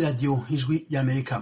radiyo ijwi ry'amerika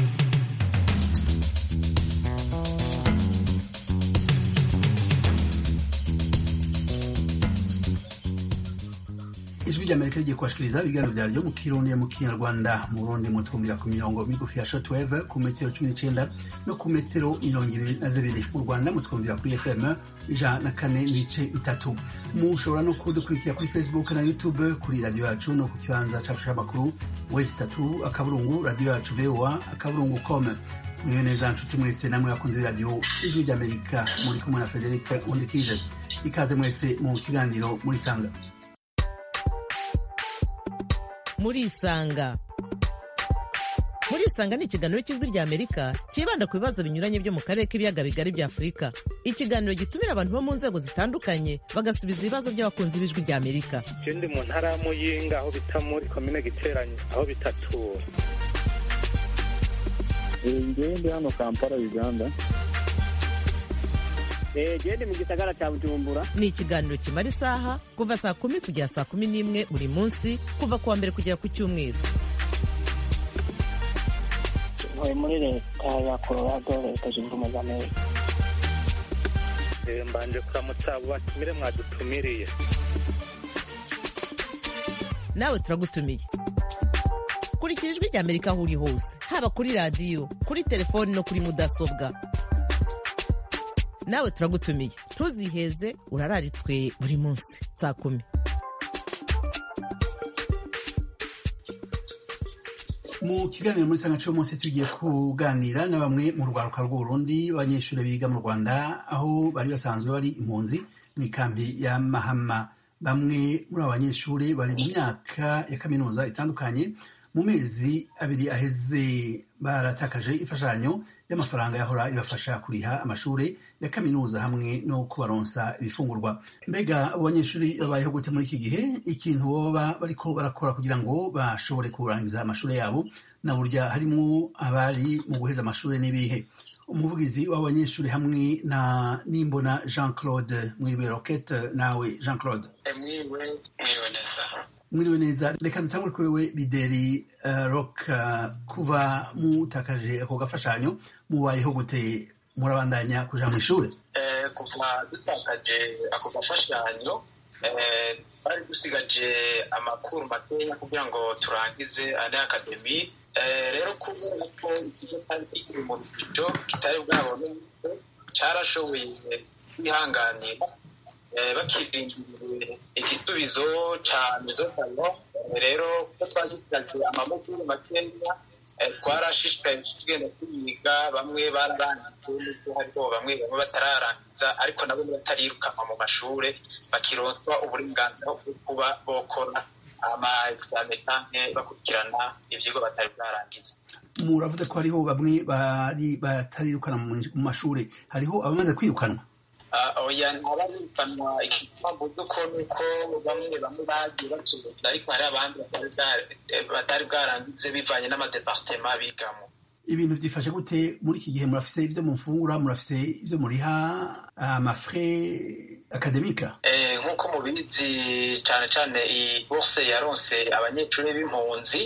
ijwi ry'amerika rigiye kubashikiriza ibiganiro vyaryo mu kirundi mu kinyarwanda mu burundi mutwumvira ku mirongo migufi ya shortwave ku metero cumi n'icenda no ku metero mirongo ibiri na zibiri mu rwanda mutwumvira kuri fm ijana na kane n'ibice bitatu mushobora no kudukurikira kuri facebook na youtube kuri radiyo yacu no ku kibanza cacu c'amakuru wesi tatu akaburungu radiyo yacu voa akaburungu com mwiwe neza nshuti mwese namwe bakunze b'iradiyo ijwi ry'amerika muri kumwe na frederic undikije ikaze mwese mu kiganiro muri sanga murisanga murisanga ni ikiganiro cy'ijwi rya amerika cyibanda ku bibazo binyuranye byo mu karere k'ibiyaga bigari bya afurika ikiganiro gitumira abantu bo mu nzego zitandukanye bagasubiza ibibazo by'abakunzi b'ijwi rya amerika je ndi mu ntara ya muyinga aho bita muri komine giteranye aho bitatura ngewe ndi hano kampala uganda gende mu gisagara cya bujumbura ni ikiganiro kimara isaha kuva saa kumi kugera saa kumi n'imwe buri munsi kuva ku wa mbere kugera ku cyumweru ntuye muri leta ya colorado leta zunze ubumwe za amerika Eh, mbanje kuramutsa abo batumire mwadutumiriye nawe turagutumiye kurikira ijwi rya amerika aho uri hose haba kuri radiyo kuri telefoni no kuri mudasobwa nawe turagutumiye ntuziheze urararitswe buri munsi saa kumi mu kiganiro muri sanga cy'uyu munsi tugiye kuganira na bamwe mu rwaruka rw'uburundi abanyeshuri biga mu rwanda aho bari basanzwe bari impunzi mu ikambi ya mahama bamwe muri abo banyeshuri bari mu myaka ya kaminuza itandukanye mu mezi abiri aheze baratakaje imfashanyo y'amafaranga yahora ibafasha kuriha amashuri ya kaminuza hamwe no kubaronsa ibifungurwa mbega abo banyeshuri babayeho gute muri iki gihe ikintu boba bariko barakora kugira ngo bashobore kurangiza amashuri yabo na burya harimo abari mu guheza amashuri n'ibihe umuvugizi w'abanyeshuri hamwe na nimbona jean claude mwiriwe roquette nawe jean claude mwiwe mwiwe neza mwiriwe neza reka dutangure kuri we bideri uh, rock uh, kuva mutakaje ako gafashanyo mubayeho gute murabandanya kuja mu ishuri Eh, kuva dutakaje ako gafashanyo eh, bari dusigaje amakuru makenya kugira ngo turangize ane akademi Eh, rero kubera ko ikigo cyari kikiri mu rujijo kitari bwabone carashoboye kwihanganira eh, bakirindiriye igisubizo ca mezosayo rero ko twagisigaje amakuru makenya eh, twarashishikaye tugenda tuyiga bamwe bararangije n'ubwo hariho bamwe bamwe batararangiza ariko nabo batarirukanwa mu mashure bakironswa uburenganzira bwo kuba bokora ama exame canke bakurikirana ivyigwa batari bwarangiza muravuze ko hariho bamwe bari batarirukana mu mu mashuri hariho abamaze kwirukanwa Ah, oya ntabarirukanwa igipamvu duko nuko bamwe bamwe bagiye bacuruza ariko hari abandi batari bwa- batari bwarangize bivanye n'amadepartema bigamo ibintu byifashe gute muri iki gihe murafise ibyo mufungura murafise ibyo muriha amafre akademika Eh, nk'uko mubizi cane cane iyi bourse yaronse abanyeshuri b'impunzi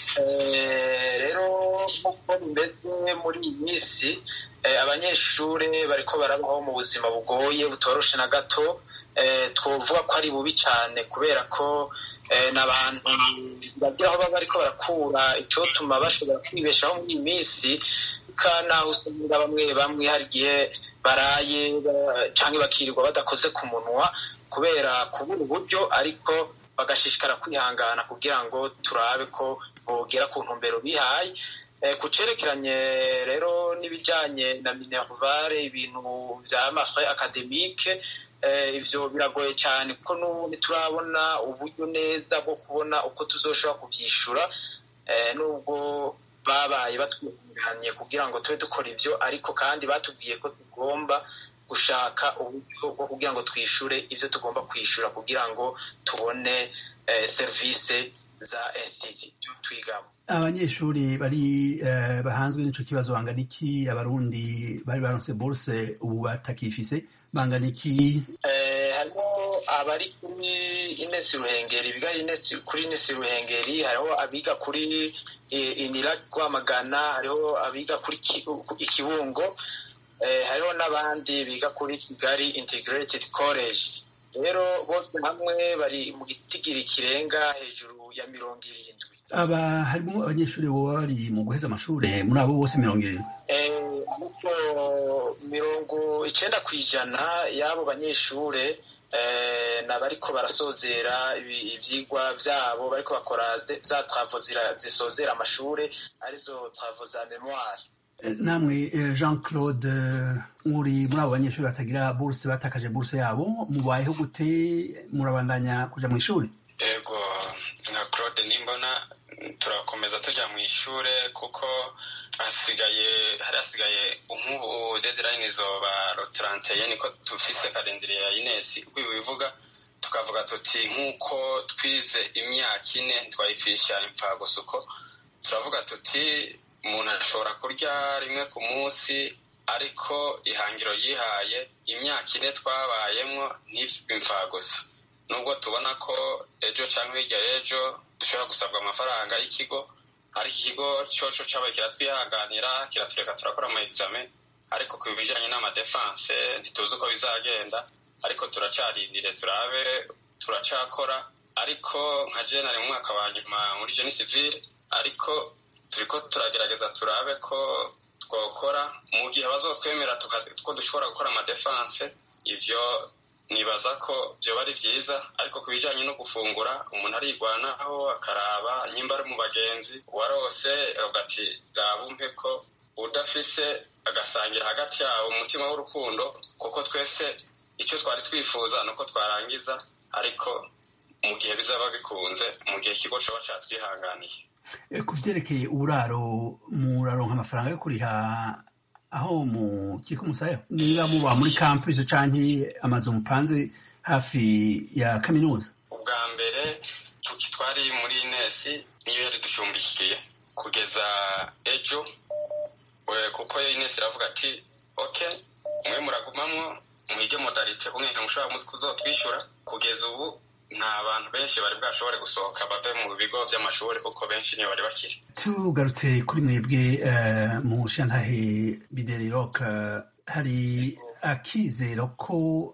Eh, rero nk'uko bimeze muri iyi minsi eh, abanyeshuri bariko barabaho mu buzima bugoye butoroshe na gato Eh, twovuga ko ari bubi cane kubera ko eh, n'abantu bagira aho baba bariko barakura icotuma bashobora kwibeshaho muri iyi minsi naho usanga bamwe bamwe hari igihe baraye ba- canke bakirirwa badakoze ku munwa kubera kubura uburyo ariko bagashishikara kwihangana kugira ngo turabe ko bogera ku ntumbero bihaye Eh, ku cerekeranye rero n'ibijanye na minervare ibintu vya mafre akademike eh, ivyo biragoye cyane kuko n'ubu ntiturabona uburyo neza bwo kubona uko tuzoshobora kuvyishura eh, nubwo babaye batwihanganye kugira ngo tube dukora ivyo ariko kandi batubwiye ko tugomba gushaka uburyo bwo kugira ngo twishure ivyo tugomba kwishura kugira ngo tubone eh, serivisi za institute twigamo abanyeshuri bari eh, bahanzwe n'ico kibazo bangana iki abarundi bari baronse bourse ubu batakifise bangana iki Eh, harimo abari kuri inesi ruhengeri biga kuri inesi ruhengeri hariho abiga kuri inira rwamagana hariho abiga kuri ikibungo hariho n'abandi biga kuri kigali integrated college rero bose hamwe bari mu gitigiri kirenga hejuru ya mirongo irindwi aba harimo abanyeshuri baba bari mu guheza amashuri muri abo bose mirongo irindwi ariko mirongo icenda ku ijana y'abo banyeshure ni abariko barasozera ivyigwa vyabo bariko bakora za travo zisozera amashure arizo travo za memoire namwe jean claude muri muri abo banyeshuri batagira buruse batakaje buruse yabo mubayeho gute murabandanya kuja mu ishuri ego nka claude nimbona turakomeza tuja mu ishure kuko hasigaye hari hasigaye nk'ubu deadline izoba rotaranteye niko tufise kalendire ya inesi uko bivuga tukavuga tuti nk'uko twize imyaka ine ntitwayipfisha impfagusa uko turavuga tuti umuntu ashobora kurya rimwe ku munsi ariko ihangiro yihaye imyaka ine twabayemwo ntimpfagusa nubwo tubona ko ejo cyangwa hirya y'ejo dushobora gusabwa amafaranga y'ikigo ariko ikigo cyoco cyabaye kiratwihanganira kiratureka turakora ama examen ariko ku bijanye n'amadefanse ntituzi uko bizagenda ariko turacarindire turabe turacakora ariko nka jenari mu mwaka wa nyuma muri jeni civile ariko turiko turagerageza turabe ko twokora mu gihe bazotwemera ko dushobora gukora amadefanse ivyo nibaza ko vyoba ari vyiza ariko ku bijanye no gufungura umuntu arigwanaho akaraba nyimba ari mu bagenzi uwarose avuga ati raba umpe ko udafise agasangira hagati yabo umutima w'urukundo kuko twese icyo twari twifuza nuko twarangiza ariko mu gihe bizaba bikunze mu gihe ikigo coba catwihanganiye ku vyerekeye uburaro muraronka amafaranga yo kuriha aho mu kiko musaya niba muba muri campus canke amazu mupanze hafi ya kaminuza ubwa mbere twari muri nesi niyo yari ducumbikiye kugeza ejo kuko inesi iravuga ati ok mwe muragumamwo mwige modalite kumwe mushobora kuzotwishyura kugeza ubu nta bantu benshi bari bwashobore gusohoka bave mu bigo by'amashuri kuko benshi niyo bari bakiri tugarutse kuri mwebwe mu shantahe bideri rock hari akizero ko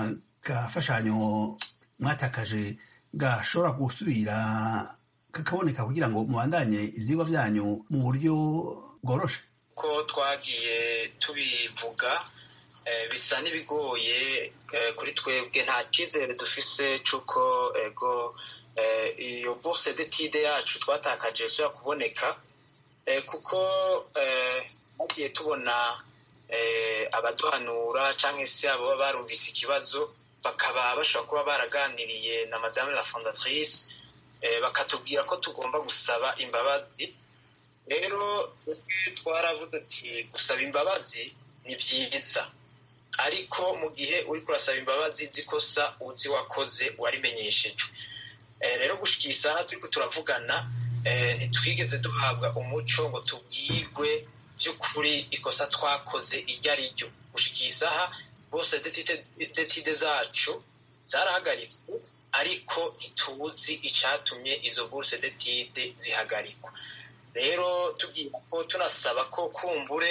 agafashanyo mwatakaje gashobora gusubira kakaboneka kugira ngo mubandanye ivyigwa vyanyu mu buryo bworoshe ko twagiye tubivuga bisa n'ibigoye kuri twebwe nta cyizere dufise cy'uko ego iyo bourse d'étude yacu twatakaje ishobora kuboneka kuko bagiye tubona abaduhanura cyangwa se abo baba barumvise ikibazo bakaba bashobora kuba baraganiriye na madame la fondatrice bakatubwira ko tugomba gusaba imbabazi rero twaravuze ati gusaba imbabazi ni byiza ariko mu gihe uri kurasaba imbabazi zikosa uzi wakoze warimenyeshejwe rero gushyira isaha turi turavugana ntitwigeze duhabwa umuco ngo tubwirwe by'ukuri ikosa twakoze iryo ari ryo gushyira isaha bose detide zacu zarahagaritswe ariko ntituzi icyatumye izo buruse detide zihagarikwa rero tubwira ko tunasaba ko kumbure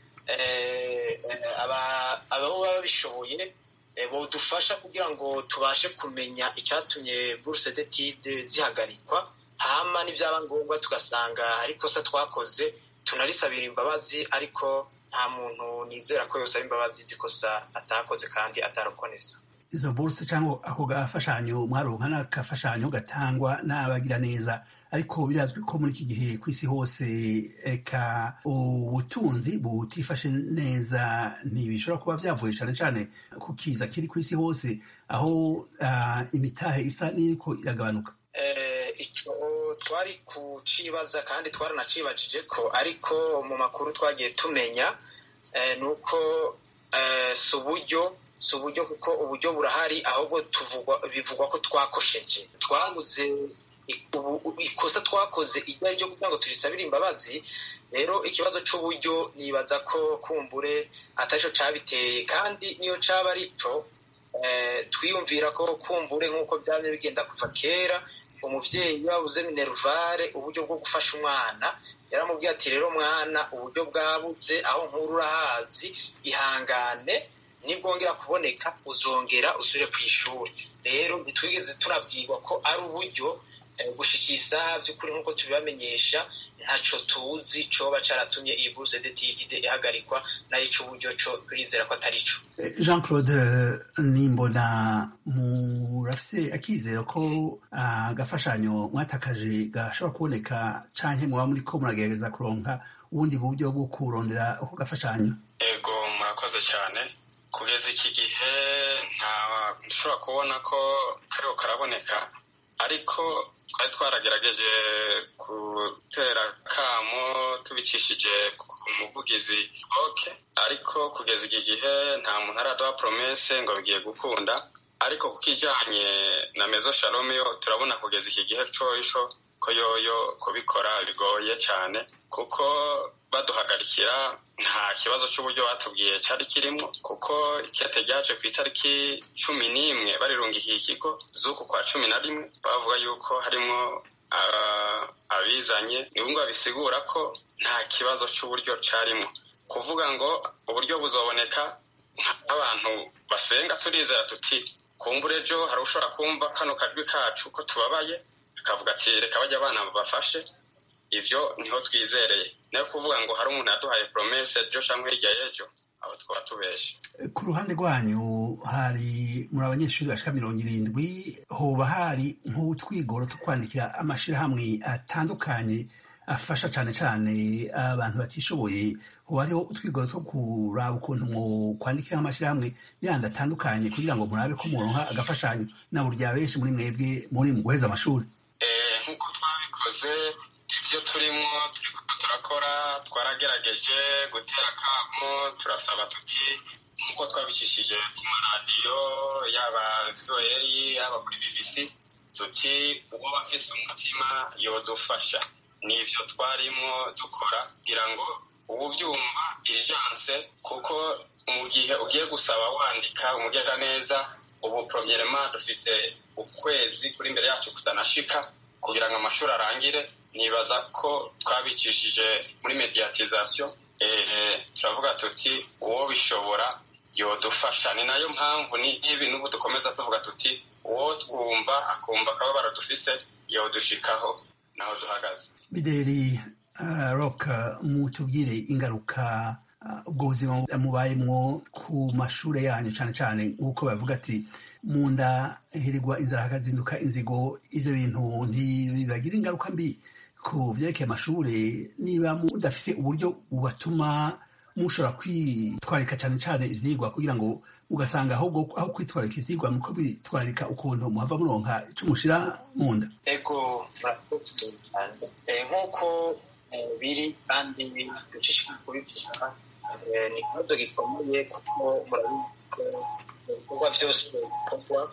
ababo baba bishoboye bodufasha kugira ngo tubashe kumenya icyatumye buruse detide zihagarikwa hama n'ibyaba ngombwa tugasanga hari ikosa twakoze tunarisabira imbabazi ariko nta muntu nizera ko yosaba imbabazi zikosa atakoze kandi atarokonesa izo buruse cyangwa ako gafashanyo mwaronka n'agafashanyo gatangwa n'abagira neza ariko birazwi ko muri iki gihe ku isi hose eka ubutunzi butifashe neza ntibishobora kuba byavuye cyane cyane ku kiza kiri ku isi hose aho imitahe isa n'iriko iragabanuka icyo twari kucibaza kandi twaranacibajije ko ariko mu makuru twagiye tumenya ni uko si uburyo si uburyo kuko uburyo burahari ahubwo bivugwa ko twakosheje twabuze ikosa twakoze iryo ari ryo kugira ngo turisabire imbabazi rero ikibazo cy'uburyo nibaza ko kumbure atari cyo cyabiteye kandi niyo cyaba ari cyo twiyumvira ko kumbure nk'uko byaba bigenda kuva kera umubyeyi iyo yabuze mineruvare uburyo bwo gufasha umwana yaramubwiye ati rero mwana uburyo bwabuze aho nkuru urahazi ihangane nibwongera kuboneka uzongera usubire ku ishuri rero ntitwigeze tunabwirwa ko ari uburyo gushikira isaha by'ukuri nk'uko tubibamenyesha ntaco tuzi coba caratumye iyi bourse d'étude ihagarikwa nayo ico uburyo co turizera ko atari co jean claude nimbona murafise akizero ko agafashanyo mwatakaje gashobora kuboneka canke muba muriko muragerageza kuronka ubundi buryo bwo kurondera ako gafashanyo ego murakoze cyane kugeza iki gihe nta nshobora kubona ko kariho karaboneka ariko twari twaragerageje gutera kamo tubicishije ku muvugizi oke ariko kugeza iki gihe nta muntu araduha promese ngo bigiye gukunda ariko ku kijyanye na mezo shalomio turabona kugeza iki gihe coisho ko yoyo kubikora bigoye cyane kuko baduhagarikira nta kibazo cy'uburyo batubwiye cyari kirimo kuko ikete ryaje ku itariki cumi n'imwe barirungikiye ikigo z'uku kwa cumi na rimwe bavuga yuko harimo abizanye ni ngombwa bisigura ko nta kibazo cy'uburyo cyarimo kuvuga ngo uburyo buzoboneka nk'abantu basenga turizera tuti kumbura ejo hari ushobora kumva kano kajwi kacu ko tubabaye akavuga ati reka bajya abana babafashe ivyo niho twizereye nayo kuvuga ngo hari umuntu yaduhaye promese ejo cyangwa hirya y'ejo aho twaba tubeshe ku ruhande rwanyu hari muri abanyeshuri bashika mirongo irindwi hoba hari nk'utwigoro two kwandikira amashirahamwe atandukanye afasha cane cane abantu batishoboye hoba hariho utwigoro two kuraba ukuntu mwo kwandikira amashirahamwe yandi atandukanye kugira ngo murabe ko muronka agafashanyo na burya benshi muri mwebwe muri mu guheza amashuri nk'uko twabikoze ibyo turimo turiko turakora twaragerageje gutera akamo turasaba tuti nk'uko twabicishije ku maradiyo yaba voeri yaba kuri bbc tuti uwo bafise umutima yodufasha nivyo twarimo dukora kugira ngo ubu byumva irijanse kuko mu gihe ugiye gusaba wandika umugera neza ubu premierement dufise ukwezi kuri imbere yacu kutanashika kugira ngo amashuri arangire nibaza ko twabicishije muri mediatization turavuga tuti uwo bishobora yodufasha ni nayo mpamvu n'ibi n'ubu dukomeza tuvuga tuti uwo twumva akumva akababaro dufise yodushikaho naho duhagaze bideri rock mutubwire ingaruka ubwo buzima mubayemwo ku mashure yanyu cane cane nk'uko bavuga ati mu nda hirigwa inzara hakazinduka inzigo ivyo bintu ntibibagira ingaruka mbi ku vyerekeye amashure niba mudafise uburyo bubatuma mushobora kwitwarika cane cane ivyigwa kugira ngo ugasanga ahubwo aho kwitwarika ivyigwa muko bitwarika ukuntu muhava muronka ico mushira mu nda ego murakoze cyane nk'uko biri kandi dushishikara kubivuga ni ikibazo gikomeye kuko murabizi ko ibikorwa byose bikorwa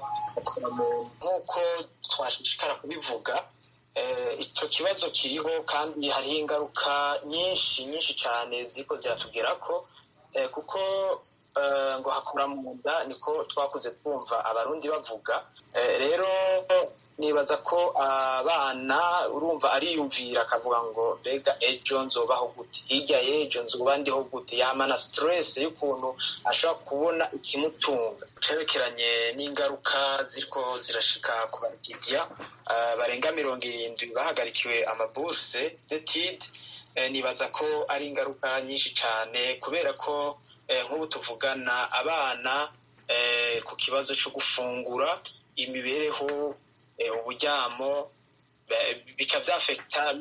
nk'uko twashishikara kubivuga icyo kibazo kiriho kandi hariho ingaruka nyinshi nyinshi cyane ziko ziratugeraho kuko ngo hakura mu nda niko twakuze twumva abarundi bavuga rero nibaza ko abana urumva ariyumvira akavuga ngo mbega ejo nzobaho gute hirya y'ejo nzoba ndiho gute yamana stress y'ukuntu ashobora kubona ikimutunga cerekeranye n'ingaruka ziriko zirashika ku bagidia barenga mirongo irindwi bahagarikiwe amaburse d'étude nibaza ko ari ingaruka nyinshi cyane kubera ko nk'ubu tuvugana abana ku kibazo cyo gufungura imibereho uburyamo bica byafekita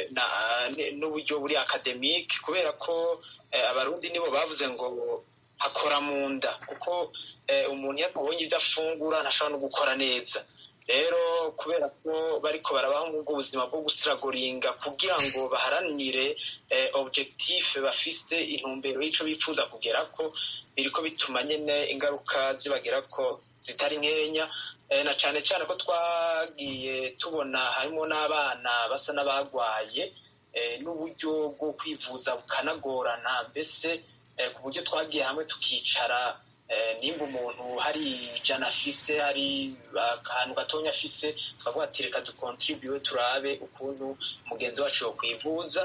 n'uburyo buri akademike kubera ko abarundi nibo bavuze ngo hakora mu nda kuko umuntu iyo atabonye ibyo afungura ntashobora no gukora neza rero kubera ko bariko barabaho ubwo buzima bwo gusiragoringa kugira ngo baharanire objectif bafise intumbero y'ico bifuza kugera ko biriko bituma nyene ingaruka zibagera ko zitari nkenya na cane cane ko twagiye tubona harimo n'abana basa n'abagwaye n'uburyo bwo kwivuza bukanagorana mbese ku buryo twagiye hamwe tukicara nimba umuntu hari ijana afise hari akantu gatonya afise tukavuga ati reka dukontribuwe turabe ukuntu mugenzi wacu yo kwivuza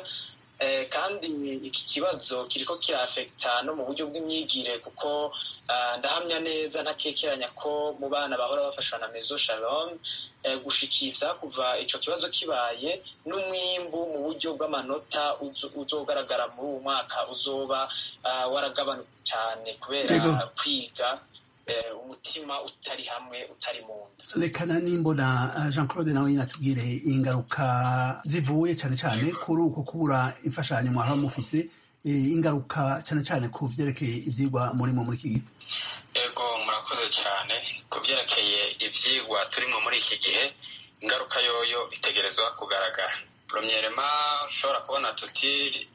kandi iki kibazo kiriko kirafekta no mu buryo bw'imyigire kuko ndahamya neza ntakekeranya ko mu bana bahora bafashwa na mezo shalom gushikisa kuva ico kibazo kibaye n'umwimbu mu buryo bw'amanota uzogaragara muri uwo mwaka uzoba waragabanuka cyane kubera kwiga umutima utari hamwe utari mu nda rekana nimbona jean claude nawe nyine atubwire ingaruka zivuye cyane cyane kuri uko kubura imfashanyo mwahora mufise ingaruka cyane cyane ku vyerekeye ivyigwa murimo muri iki gihe ego murakoze cyane ku byerekeye ibyigwa turimo muri iki gihe ingaruka yoyo itegerezwa kugaragara promyerema ushobora kubona tuti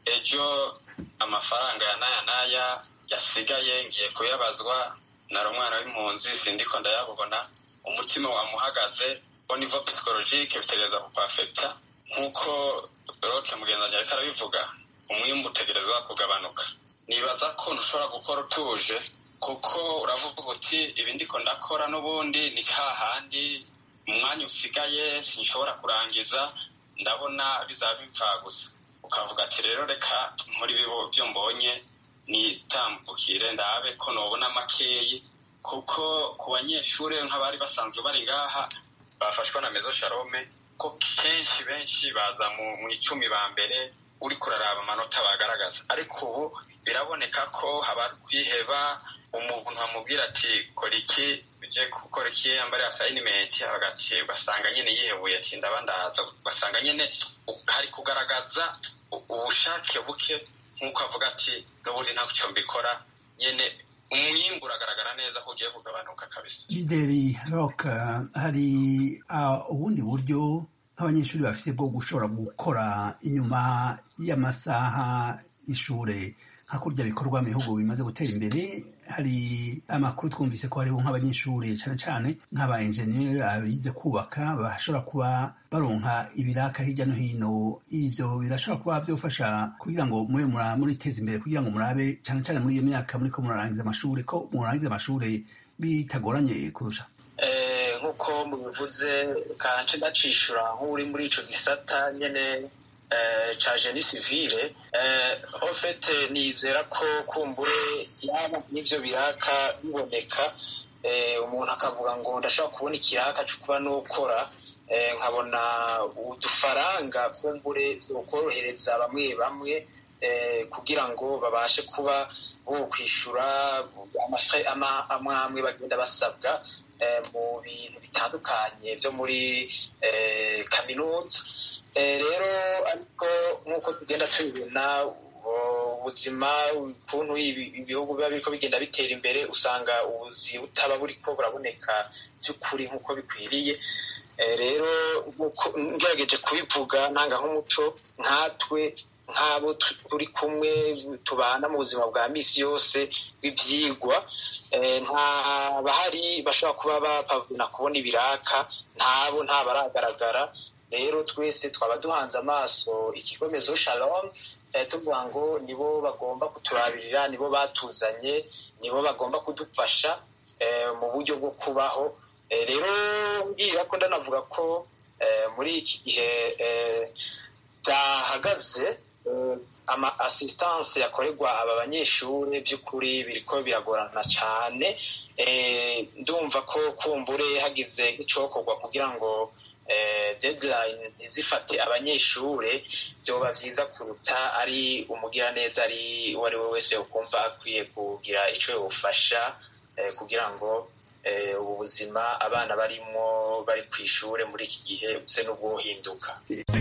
ejo amafaranga ya n'aya n'aya yasigaye ngiye kuyabazwa nari umwana w'impunzi sindiko ndayabona umutima wamuhagaze au niveau psychologique bitegerezwa kukwafekta nk'uko roke mugenzi wanjye ariko arabivuga umwimbu utegerezwa kugabanuka nibaza ko ntushobora gukora utuje kuko uravuga uti ibi ndiko ndakora n'ubundi ni hahandi umwanya usigaye sinshobora kurangiza ndabona bizaba bipfa gusa ukavuga ati rero reka muri bibo byo mbonye nitambukire ndabe ko nobona makeyi kuko ku banyeshuri nk'abari basanzwe bari ngaha bafashwa na mezo sharome ko kenshi benshi baza mu icumi ba mbere uri kuraraba amanota bagaragaza ariko ubu biraboneka ko haba kwiheba umuntu amubwira ati kora iki uje gukora iki yambare asayinimenti agati ugasanga nyine yihebuye ati ndaba ndaza ugasanga nyine hari kugaragaza ubushake buke nk'uko avuga ati n'ubundi ntacyo mbikora nyine umwimbu uragaragara neza ko ugiye kugabanuka kabisa lideri rock hari ubundi buryo nk'abanyeshuri bafite bwo gushobora gukora inyuma y'amasaha y'ishure nka kurya bikorwa mu bihugu bimaze gutera imbere hari amakuru twumvise ko hariho nk'abanyeshuri cyane cyane nk'aba enjeniyeri abize kubaka bashobora kuba baronka ibiraka hirya no hino ivyo birashobora kuba vyofasha kugira ngo mube muriteza imbere kugira ngo murabe cyane cyane muri iyo myaka muriko murarangiza amashuri ko murangiza amashuri bitagoranye kurusha nk'uko mubivuze kanje ndacishura nk'uri muri ico gisata nyene ca jeni sivile en fait nizera ko kumbure yaba n'ivyo biraka biboneka umuntu akavuga ngo ndashobora kubona ikiraka co kuba nokora nkabona udufaranga kumbure twokorohereza bamwe bamwe kugira ngo babashe kuba bo kwishura amwe amwe bagenda basabwa mu bintu bitandukanye vyo muri kaminuza rero ariko nk'uko tugenda tubibona ubuzima ukuntu ibihugu biba biriko bigenda bitera imbere usanga ubuzi butaba buriko buraboneka by'ukuri nk'uko bikwiriye rero ngerageje kubivuga ntanga nk'umuco nkatwe nk'abo turi kumwe tubana mu buzima bwa misi yose bw'ibyigwa nta bahari bashobora kuba bapavuna kubona ibiraka ntabo nta baragaragara rero twese twaba duhanze amaso ikigo mezo shalom tuvuga ngo nibo bagomba kuturabirira nibo batuzanye nibo bagomba kudufasha mu buryo bwo kubaho rero mbwira ko ndanavuga ko muri iki gihe byahagaze ama assistance yakorerwa aba banyeshuri by'ukuri biriko biragorana cyane ndumva ko kumbure hagize nk'icokorwa kugira ngo deadline ntizifate abanyeshuri byoba byiza kuruta ari umugiraneza ari uwo ari we wese ukumva akwiye kugira icyo yawufasha kugira ngo ubu buzima abana barimo bari ku ishuri muri iki gihe buse n'ubwohinduka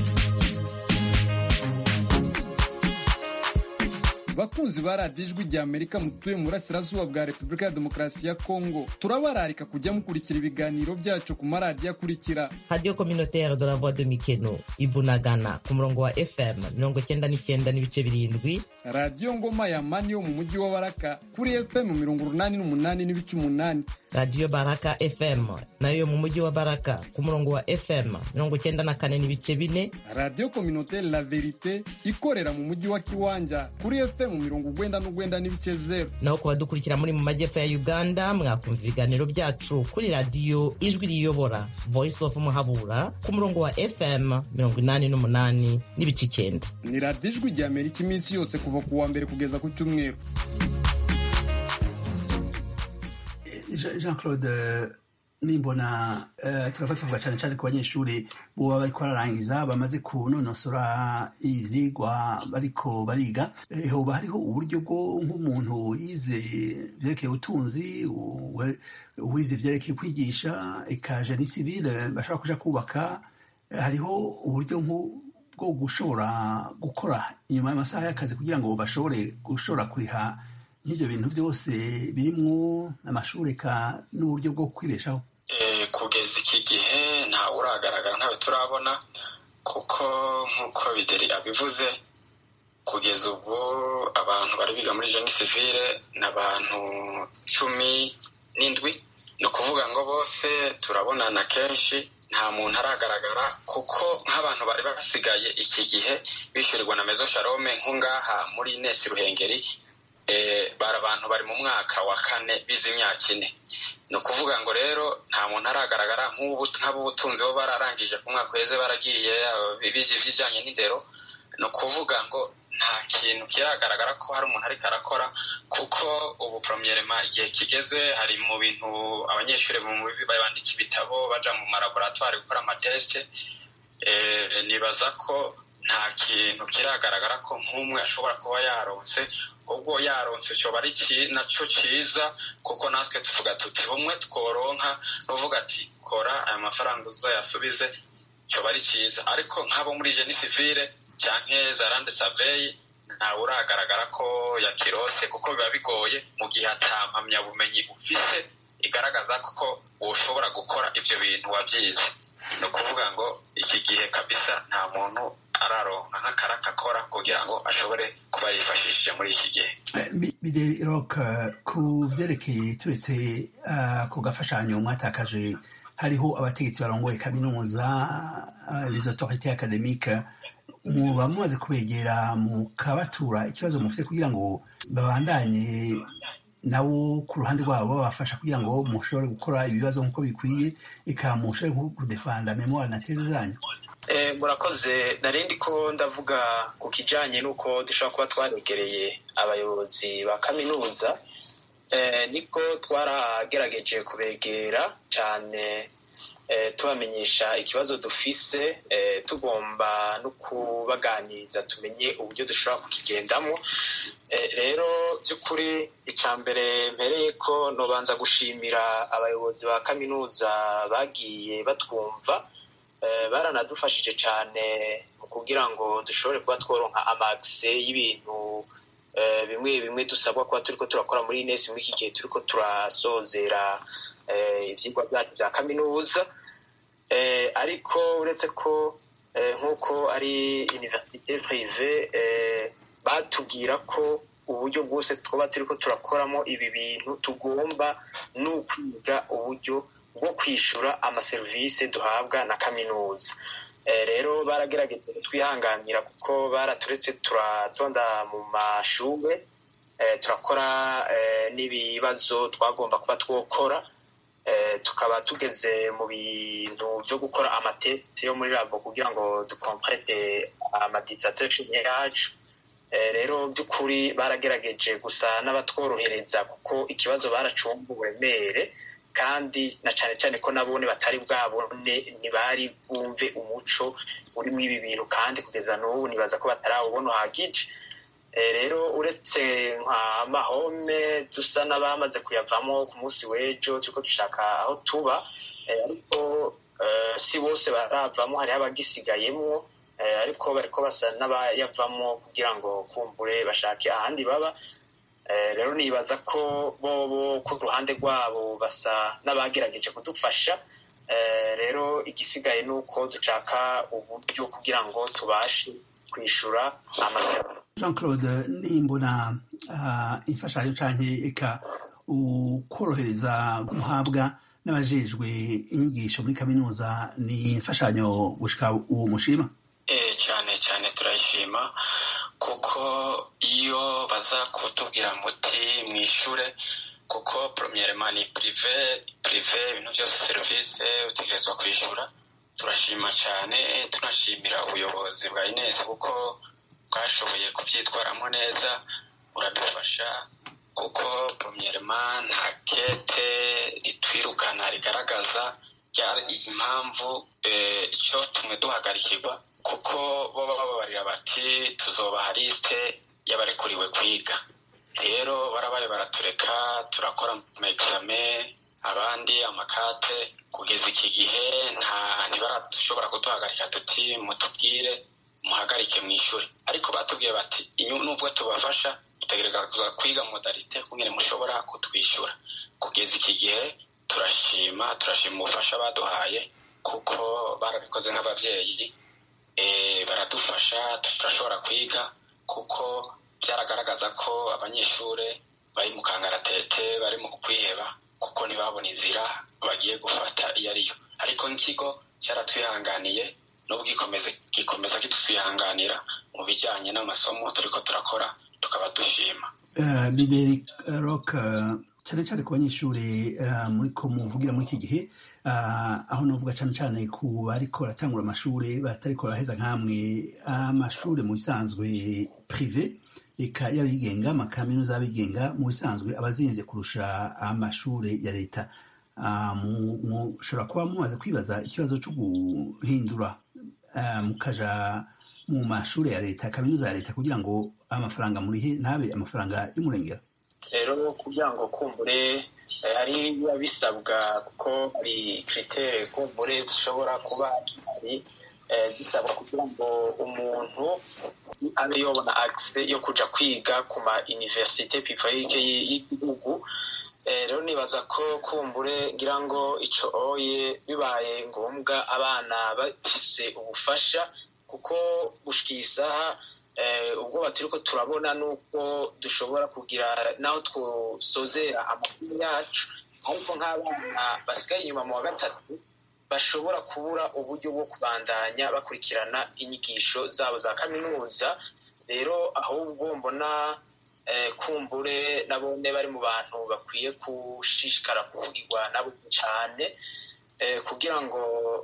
bakunzi ba radiyo ijwi rya amerika mutuye mu burasirazuba bwa repubulika ya demokarasi ya kongo turabararika kujya mukurikira ibiganiro byacu ku maradiyo akurikira radiyo kominotere de la voix de mikeno ibunagana ku murongo wa fm mirongo cyenda n'icyenda n'ibice birindwi radiyo ngoma ya mani yo mu mujyi wa baraka kuri fm mirongo urunani n'umunani n'ibice umunani radiyo baraka fm nayo yo mu mujyi wa baraka ku murongo wa fm mirongo cyenda na kane n'ibice bine radiyo kominotere la verite ikorera mu mujyi wa kiwanja kuri fm fm mirongo ugwenda n'ugwenda n'ibice zero naho ku badukurikira muri mu majyepfo ya uganda mwakumva ibiganiro byacu kuri radiyo ijwi riyobora voice of muhabura ku murongo wa fm mirongo inani n'umunani n'ibice icyenda ni radiyo ijwi rya amerika iminsi yose kuva ku wa mbere kugeza ku cyumweru jean claude nimbona turava tuvuga cyane cyane ku banyeshuri buba bariko bararangiza bamaze kunonosora ivyigwa bariko bariga hoba hariho uburyo bwo nk'umuntu yize vyerekeye ubutunzi uwize vyerekeye kwigisha ekaje ni civile bashobora kuja kubaka hariho uburyo bwo gushobora gukora inyuma y'amasaha y'akazi kugira ngo bashobore gushobora kuriha nk'ibyo bintu byose birimwo amashuri eka n'uburyo bwo kwibeshaho kugeza iki gihe ntawe uragaragara ntawe turabona kuko nk'uko bideri abivuze kugeza ubu abantu bari biga muri jeni sivire ni abantu cumi n'indwi ni ukuvuga ngo bose turabonana kenshi nta muntu aragaragara kuko nk'abantu bari basigaye iki gihe bishyurirwa na mezo sharome nk'ungaha muri nesi ruhengeri bari abantu bari mu mwaka wa kane bize imyaka ine ni ukuvuga ngo rero nta muntu aragaragara nk'abubutunzi bo bararangije ku mwaka uheze baragiye bize iby'ijyanye n'indero ni ukuvuga ngo nta kintu kiragaragara ko hari umuntu ariko arakora kuko ubu poromyerema igihe kigeze hari mu bintu abanyeshuri bandika ibitabo baja mu malaboratwari gukora amatesite nibaza ko nta kintu kiragaragara ko nk'umwe ashobora kuba yaronse ubwo yaronse cyoba ari nacyo cyiza kuko natwe tuvuga tuti umwe tworonka n'uvuga ati kora aya mafaranga uzayasubize cyoba ari cyiza ariko nk'abo muri jeni sivire cyangwa zarande saveyi ntawe uragaragara ko yakirose kuko biba bigoye mu gihe atampamyabumenyi ufise igaragaza ko ushobora gukora ibyo bintu wabyize ni ukuvuga ngo iki gihe kabisa nta muntu araronka nk'akaraka akora kugira ngo ashobore kuba yifashishije muri iki gihe bide rock ku byerekeye turetse ku gafashanyo mwatakaje hariho abategetsi barongoye kaminuza les autorités académiques muba mumaze kubegera mukabatura ikibazo mufite kugira ngo babandanye nabo ku ruhande rwabo babafasha kugira ngo mushobore gukora ibibazo nk'uko bikwiye eka mushobore kudefanda memoire na teze zanyu murakoze narindi ko ndavuga ku kijyanye n'uko dushobora kuba twaregereye abayobozi ba kaminuza niko twaragerageje kubegera cyane tubamenyesha ikibazo dufise tugomba no kubaganiriza tumenye uburyo dushobora kukigendamo rero by'ukuri icya mbere mpereye ko nubanza gushimira abayobozi ba kaminuza bagiye batwumva baranadufashije cyane mu kugira ngo dushobore kuba tworonka amagise y'ibintu bimwe bimwe dusabwa kuba turi ko turakora muri inesi muri iki gihe turi ko turasozera ibyigwa byacu bya kaminuza ariko uretse ko nk'uko ari iniverisite purive batubwira ko uburyo bwose twaba turi ko turakoramo ibi bintu tugomba ni ukwiga uburyo bwo kwishyura amaserivisi duhabwa na kaminuza rero baragerageje twihanganira kuko baraturetse turatonda mu mashuri turakora n'ibibazo twagomba kuba twokora tukaba tugeze mu bintu byo gukora amatesite yo muri labo kugira ngo dukomplete amadisatesheni yacu rero by'ukuri baragerageje gusa n'abatworohereza kuko ikibazo baracunga uburemere kandi na cyane cyane ko nabone batari bwabone ntibari bumve umuco uri muri ibi bintu kandi kugeza n'ubu nibaza ko batarawubona uhagije rero uretse nka mahome dusa n'abamaze kuyavamo ku munsi w'ejo turiko dushaka aho tuba ariko si bose baravamo hariho abagisigayemwo ariko bariko basa n'abayavamo kugira ngo kumbure bashake ahandi baba rero nibaza ko bobo ku ruhande rwabo basa n'abagerageje kudufasha rero igisigaye ni uko dushaka uburyo kugira ngo tubashe kwishyura amasezerano jean claude nimbona imfashanyo cyane eka ukorohereza guhabwa n'abajejwe inyigisho muri kaminuza ni imfashanyo gushika uwo mushima cyane cyane turayishima kuko iyo baza kutubwira muti mwishure kuko premièrement ni prive prive ibintu byose serivisi utegerezwa kwishyura turashima cyane tunashimira ubuyobozi bwa ines kuko bwashoboye kubyitwaramo neza buradufasha kuko premièrement nta kete ritwirukana rigaragaza iyi mpamvu icyo tumwe duhagarikirwa kuko bo bababarira bati tuzobaha lisite y'abarekuriwe kwiga rero barabaye baratureka turakora ama exame abandi amakate kugeza iki gihe nta ntibarashobora kuduhagarika tuti mutubwire muhagarike mu ishuri ariko batubwiye bati nubwo tubafasha dutegereza kwiga modalite kumwe mushobora kutwishyura kugeza iki gihe turashima turashima ubufasha baduhaye kuko barabikoze nk'ababyeyi baradufasha turashobora kwiga kuko byaragaragaza ko abanyeshuri bari mu kangaratete bari mu kwiheba kuko ntibabona inzira bagiye gufata iyo ariyo ariko nk'ikigo cyaratwihanganiye n'ubwo gikomeza kitwihanganira mu bijyanye n'amasomo turi ko turakora tukaba dushima bideri rock cyane cyane ku banyeshuri muri ko muvugira muri iki gihe aho navuga cyane cyane ku bariko baratangura amashuri batariko baraheza nk'amwe amashuri mu bisanzwe prive eka y'abigenga amakaminuza y'abigenga mu bisanzwe abazimbye kurusha amashuri ya leta mushobora kuba mumaze kwibaza ikibazo cyo guhindura mukaja mu mashuri ya leta kaminuza ya leta kugira ngo amafaranga murihe ntabe amafaranga y'umurengera rero kugira ngo kumbure hari biba bisabwa kuko hari kiritere kumbure zishobora kuba hari bisabwa kugira ngo umuntu abe yobona agise yo kuja kwiga ku ma universite publique y'igihugu rero nibaza ko kumbure ngira ngo ico oye bibaye ngombwa abana bafise ubufasha kuko gushika isaha ubwoba turiko turabona nuko dushobora kugira naho twosozera amakuru yacu ariko nk'abana basigaye inyuma mu wa gatatu bashobora kubura uburyo bwo kubandanya bakurikirana inyigisho zabo za kaminuza rero ahubwo mbona kumbure nabone bari mu bantu bakwiye gushishikara kuvugirwa nabo cyane kugira ngo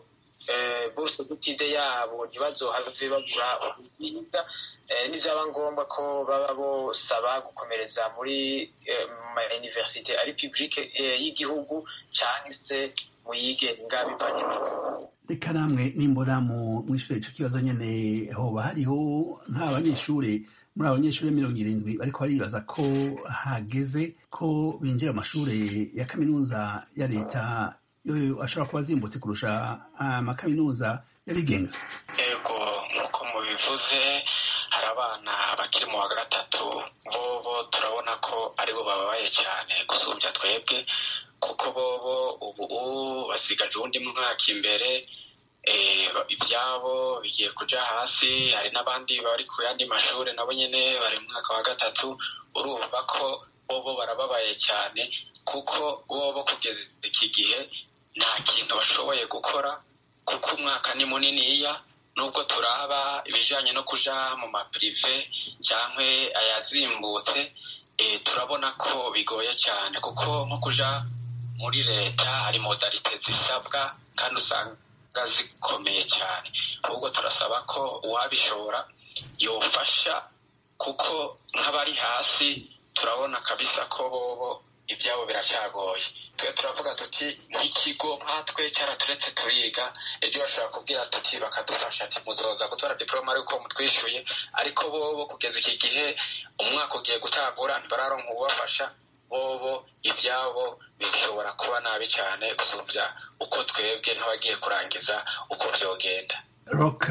bose gutide yabo ntibazohave bagura ububiga nibyaba ngombwa ko baba bosaba gukomereza muri ma universite ari publique y'igihugu cyangwa se mu yigenga bivanye reka namwe nimbona mu mwishuri ico kibazo nyene hoba hariho nk'abanyeshuri muri abanyeshuri mirongo irindwi bariko baribaza ko hageze ko binjira amashuri ya kaminuza ya leta yoyo ashobora kuba azimbutse kurusha amakaminuza y'abigenga yego nk'uko mubivuze hari abana bakiri mu wa gatatu bobo turabona ko aribo bababaye cyane gusumbya twebwe kuko bobo ubu basigaje uwundi mwaka imbere ibyabo bigiye kuja hasi hari n'abandi bari ku yandi mashuri nabo nyene bari mu mwaka wa gatatu urumva ko bobo barababaye cyane kuko bobo kugeza iki gihe nta kintu bashoboye gukora kuko umwaka ni muniniya nubwo turaba ibijanye no kuja mu mapirive cyangwa ayazimbutse turabona ko bigoye cyane kuko nko kuja muri leta hari modalite zisabwa kandi usanga zikomeye cyane ahubwo turasaba ko uwabishobora yofasha kuko nk'abari hasi turabona kabisa ko bobo ibyabo biracagoye twe turavuga tuti nk'ikigo nkatwe cyaraturetse turiga ejo bashobora kubwira tuti bakadufasha ati muzoza gutora diporome ariko mutwishyuye ariko bobo kugeza iki gihe umwaka ugiye gutagura ntibararonka ubafasha bobo ibyabo bishobora kuba nabi cyane gusumbya uko twebwe nk'abagiye kurangiza uko byogenda rock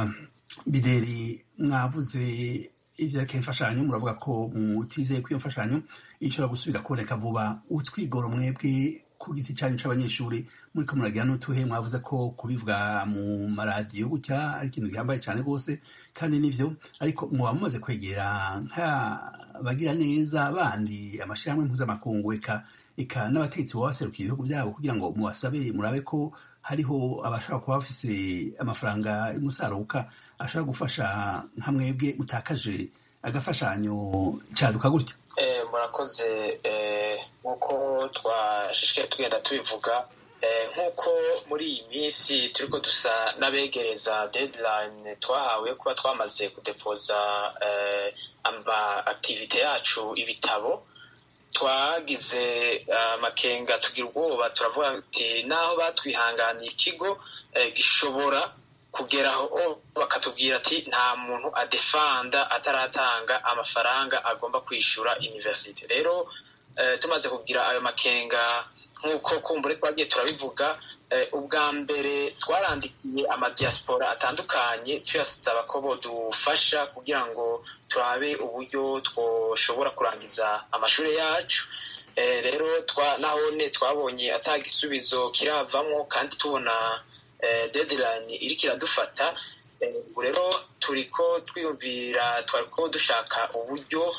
bideri mwavuze ivyerekeye imfashanyo muravuga ko mutizeye ko iyo mfashanyo ishobora gusubira kuboneka vuba utwigoro mwebwe ku ku giti cyanyu c'abanyeshuri muri ko muragira n'utuhe mwavuze ko kubivuga mu maradiyo gutya ari ikintu gihambaye cyane rwose kandi nivyo ariko muba mumaze kwegera nk'abagira neza bandi amashirahamwe mpuzamakungu eka eka n'abategetsi baba baserukira ibihugu byabo kugira ngo mubasabe murabe ko hariho abashobora kuba bafise amafaranga y'umusaruka ashobora gufasha nka mwebwe mutakaje agafashanyo caduka gutyo murakoze nk'uko twashishikaye tugenda tubivuga nk'uko muri iyi minsi turiko dusa n'abegereza deadline twahawe kuba twamaze kudepoza ama activite yacu ibitabo twagize amakenga tugira ubwoba turavuga ati naho batwihanganiye ikigo gishobora kugeraho bakatubwira ati nta muntu adefanda ataratanga amafaranga agomba kwishyura university rero tumaze kugira ayo makenga nk'uko kumbure twagiye turabivuga ubwa mbere twarandikiye amadiaspora atandukanye tuyasaba ko bodufasha kugira ngo turabe uburyo twoshobora kurangiza amashuri yacu rero nahone twabonye atagisubizo kiravamo kandi tubona deadline iriko iradufata ubu rero turiko twiyumvira twariko dushaka uburyo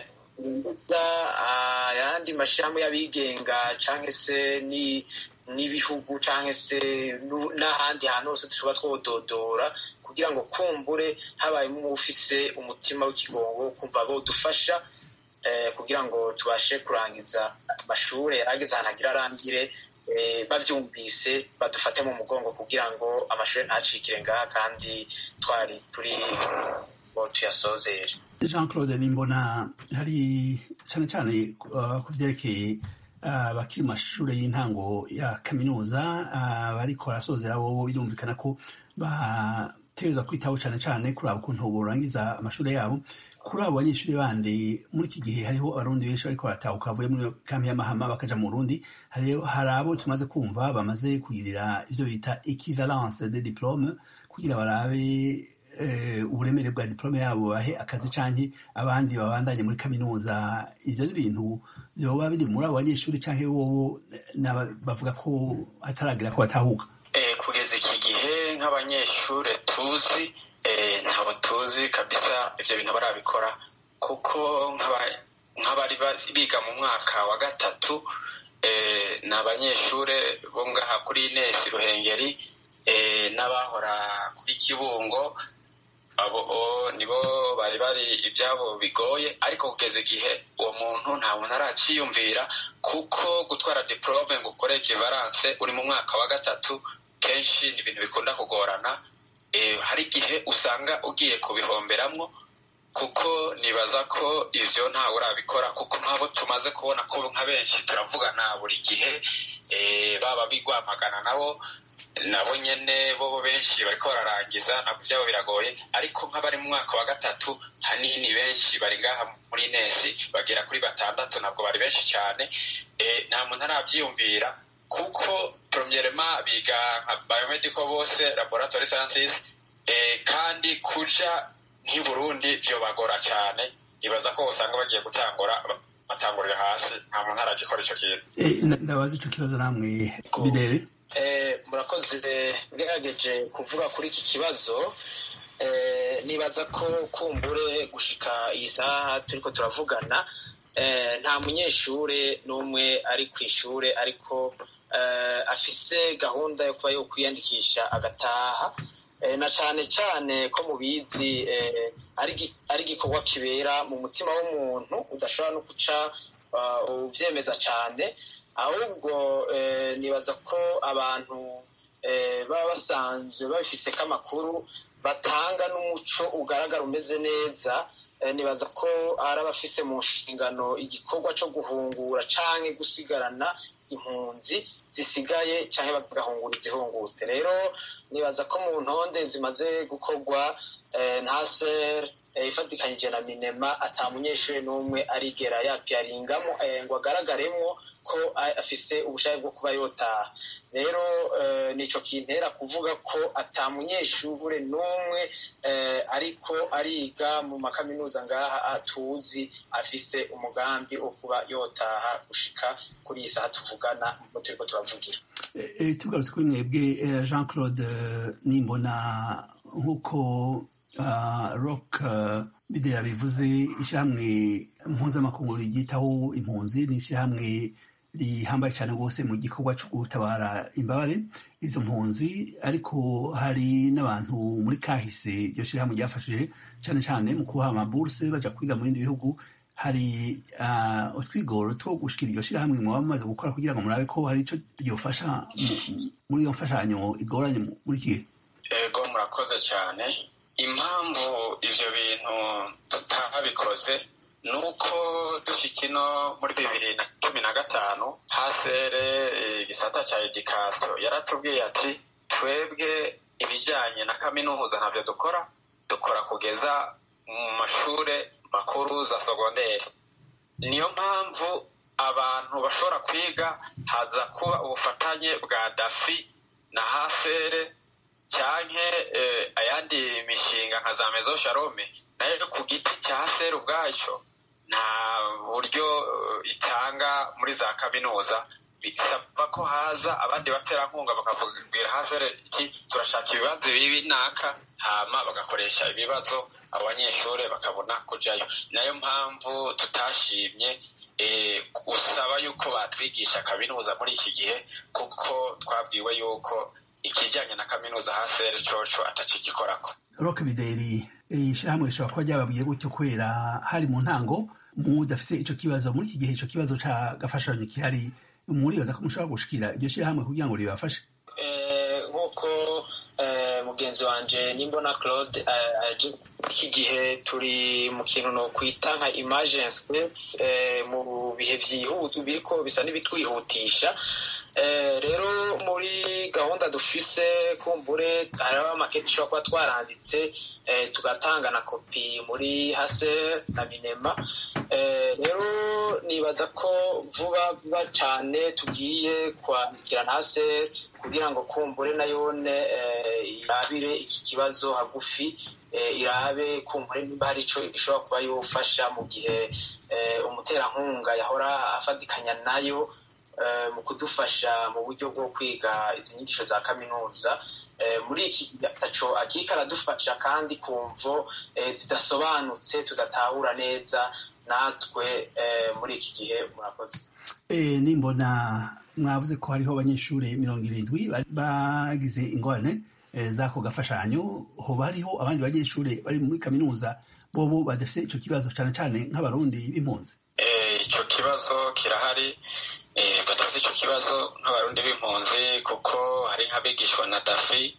ayandi mashirahamwe y'abigenga canke se n'ibihugu canke se n'ahandi hantu hose dushobora twododora kugira ngo kumbure habayemo ufise umutima w'ikigongo kumva bodufasha kugira ngo tubashe kurangiza amashure yarageze ahantu agira arangire bavyumvise badufate mu mugongo kugira ngo amashuri ntacikire ngaha kandi twari turi ngo tuyasozere jean claude nimbona hari cyane cyane ku byerekeye abakiri mu mashuri y'intango ya kaminuza bariko barasozera bobo birumvikana ko bategerezwa kwitaho cyane cyane kuraba ukuntu borangiza amashuri yabo kuri abo banyeshuri bandi muri iki gihe hariho abarundi benshi bariko baratahuka bavuye muri kambi y'amahama bakaja mu burundi hari abo tumaze kumva bamaze kugirira ivyo bita equivalence de diplome kugira barabe uburemere bwa diplome yabo bahe akazi canke abandi babandanye muri kaminuza ivyo ni ibintu vyoba biri muri abo banyeshuri canke bobo bavuga ko hataragira ko batahuka kugeza iki gihe nk'abanyeshure tuzi ntabwo tuzi kabisa ibyo bintu barabikora kuko nk'abari biga mu mwaka wa gatatu ni abanyeshure bo ngaha kuri inesi ruhengeri n'abahora kuri kibungo abo nibo bari bari ibyabo bigoye ariko kugeza igihe uwo muntu nta muntu araciyumvira kuko gutwara diporome ngo ukore ekivaranse uri mu mwaka wa gatatu kenshi ni ibintu bikunda kugorana hari igihe usanga ugiye kubihomberamwo kuko nibaza ko ivyo ntawe urabikora kuko nk'abo tumaze kubona ko nka benshi turavugana buri gihe baba bigwamagana nabo nabo nyene bobo benshi bariko bararangiza ntabwo vyabo biragoye ariko nk'abari mu mwaka wa gatatu hanini benshi bari ngaha muri nesi bagera kuri batandatu ntabwo bari benshi cyane nta muntu aravyiyumvira kuko premierement biga nka biomedical bose laboratory sciences kandi kuja nk'i burundi vyo bagora cyane ibaza ko usanga bagiye gutangura batangurira hasi nta muntu aragikora ico kintu ndabaza ico kibazo namwe bidere murakoze ngerageje kuvuga kuri iki kibazo nibaza ko kumbure gushika iyi saha turiko turavugana nta munyeshure n'umwe ari ku ishure ariko afise gahunda yo kuba yo kwiyandikisha agataha na cyane cyane ko mubizi ari igikorwa kibera mu mutima w'umuntu udashobora no guca ubyemeza cyane ahubwo nibaza ko abantu baba basanzwe babifiseko amakuru batanga n'umuco ugaragara umeze neza nibaza ko ari abafise mu nshingano igikorwa cyo guhungura cyangwa gusigarana impunzi zisigaye cyangwa bagahungura izihungutse rero nibaza ko mu ntonde zimaze gukorwa nta ser ifatikanyije na minema ata munyeshuri n'umwe arigera yapiyaringamo ngo agaragaremwo ko afise ubushake bwo kuba yotaha rero nico kintera kuvuga ko ata munyeshure n'umwe ariko ariga mu makaminuza ngaha atuzi afise umugambi wo kuba yotaha gushika kuri iyi saha tuvugana mu turiko turavugira tugarutse kuri mwebwe jean claude nimbona nk'uko rock bidera bivuze ishyirahamwe mpuzamakungu ryitaho impunzi ni ishyirahamwe rihambaye cyane rwose mu gikorwa cyo gutabara imbabare izo mpunzi ariko hari n'abantu muri kahise iryo shyirahamwe ryafashije cyane cyane mu kubaha amaburuse baja kwiga mu bindi bihugu hari utwigoro two gushikira iryo shyirahamwe muba mumaze gukora kugira ngo murabe ko hari icyo ryofasha muri iyo mfashanyo igoranye muri iki gihe ego murakoze cyane impamvu ivyo bintu tutabikoze ni uko dufite ino muri bibiri na cumi na gatanu hasere igisata cya edikasiyo yaratubwiye ati twebwe ibijyanye na kaminuza ntabyo dukora dukora kugeza mu mashuri makuru za sogonderi niyo mpamvu abantu bashobora kwiga haza kuba ubufatanye bwa dafi na hasere cyangwa ayandi mishinga nka za mezo sharome nayo ku giti cya hasere ubwacyo nta buryo itanga muri za kaminuza bisaba ko haza abandi baterankunga bakabwira hasere iki turashaka ibibazo bibi naka hama bagakoresha ibibazo abo banyeshuri bakabona kujyayo nayo mpamvu tutashimye usaba yuko batwigisha kaminuza muri iki gihe kuko twabwiwe yuko ikijyanye na kaminuza hasere coco atakigikorako rock bideri ishyirahamwe rishobora kuba ryababwiye gutyo kubera hari mu ntango mudafise ico kibazo muri iki gihe ico kibazo ca gafashanyo kihari muribaza ko mushobora gushikira iryo shyirahamwe kugira ngo ribafashe nk'uko mugenzi wanje nimbona claude iki gihe turi mu kintu no kwita nka emergency mu bihe vyihuta biriko bisa n'ibitwihutisha rero muri gahunda dufise kumbure hariho amaketi ishobora kuba twaranditse tugatanga na kopi muri hase na minema rero nibaza ko vuba vuba cyane tugiye kwandikira na hase kugira ngo kumbure nayone irabire iki kibazo hagufi irabe kumbure niba hari icyo ishobora kuba yofasha mu gihe umuterankunga yahora afatikanya nayo mu kudufasha mu buryo bwo kwiga izi nyigisho za kaminuza muri iki gataco akiriko aradufasha kandi ku mvo zidasobanutse tudatahura neza natwe muri iki gihe murakoze nimbona mwavuze ko hariho abanyeshuri mirongo irindwi bagize ingorane z'ako gafashanyo hoba hariho abandi banyeshuri bari muri kaminuza bobo badafite ico kibazo cane cane nk'abarundi b'impunzi ico kibazo kirahari badafite icyo kibazo nk'abarundi b'impunzi kuko hari nk'abigishwa na dafi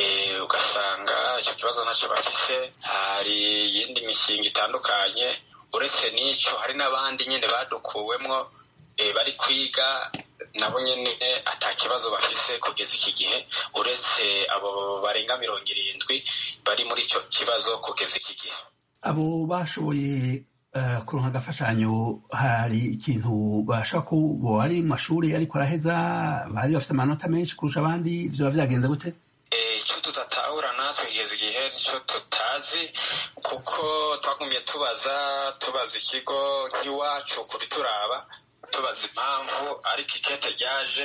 ugasanga icyo kibazo ntacyo bafise hari iyindi mishinga itandukanye uretse n'icyo hari n'abandi nyine badukuwemwo bari kwiga nabo nyine ata kibazo bafise kugeza iki gihe uretse abo barenga mirongo irindwi bari muri icyo kibazo kugeza iki gihe abo bashoboye kuronka agafashanyo hari ikintu bashaka ko ari mu mashuri ariko araheza bari bafite amanota menshi kurusha abandi vyoba vyagenze gute icyo tudatahura natwe kugeza igihe nicyo tutazi kuko twagumye tubaza tubaza ikigo nk'iwacu kubituraba tubaza impamvu ariko ikete ryaje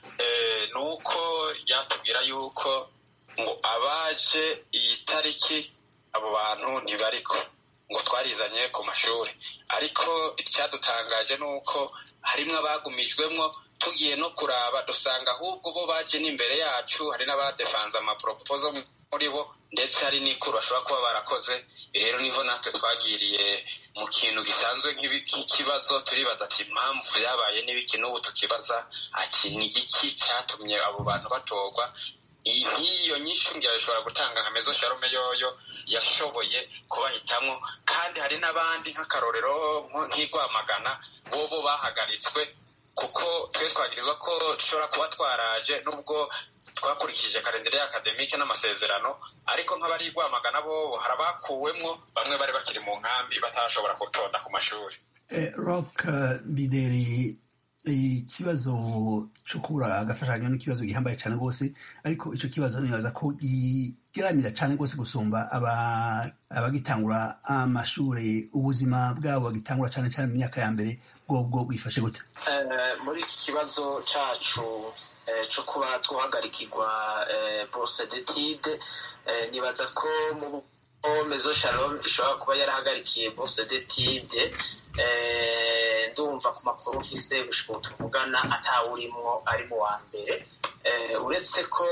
ni uko ryatubwira yuko ngo abaje iyi tariki abo bantu ntibariko ngo twarizanye ku mashuri ariko icyadutangaje ni uko harimo abagumijwemo tugiye no kuraba dusanga ahubwo bo baje n'imbere yacu hari n'abadefanze amaporopozo muri bo ndetse hari n'ikuru bashobora kuba barakoze rero niho natwe twagiriye mu kintu gisanzwe nk'ikibazo turibaza ati impamvu byabaye n'ibiki n'ubu tukibaza ati ni igiki cyatumye abo bantu batorwa nk'iyo nyinshi ngira bishobora gutanga nka mezo sharume yoyo yashoboye kubahitamo kandi hari n'abandi nk'akarorero nk'igwamagana bobo bahagaritswe kuko twe twagirizwa ko dushobora kuba twaraje nubwo twakurikije kalendere y'akademike n'amasezerano ariko nk'abari rwamagana bo hari abakuwemwo bamwe bari bakiri mu nkambi batarashobora gutonda ku mashuri rock bideri ikibazo cyo kubura agafashanyo n'ikibazo gihambaye cyane rwose ariko icyo kibazo nibaza ko giramira cyane rwose gusumba abagitangura amashuri ubuzima bwabo bagitangura cyane cyane mu myaka ya mbere bwobwo bwifashe gute muri iki kibazo cyacu cyo kuba twahagarikirwa bourse d'étude nibaza ko mu mezo shalom ishobora kuba yarahagarikiye bourse d'étude ndumva ku makuru mfise gushika tuvugana atawurimwo ari mu wa mbere uretse ko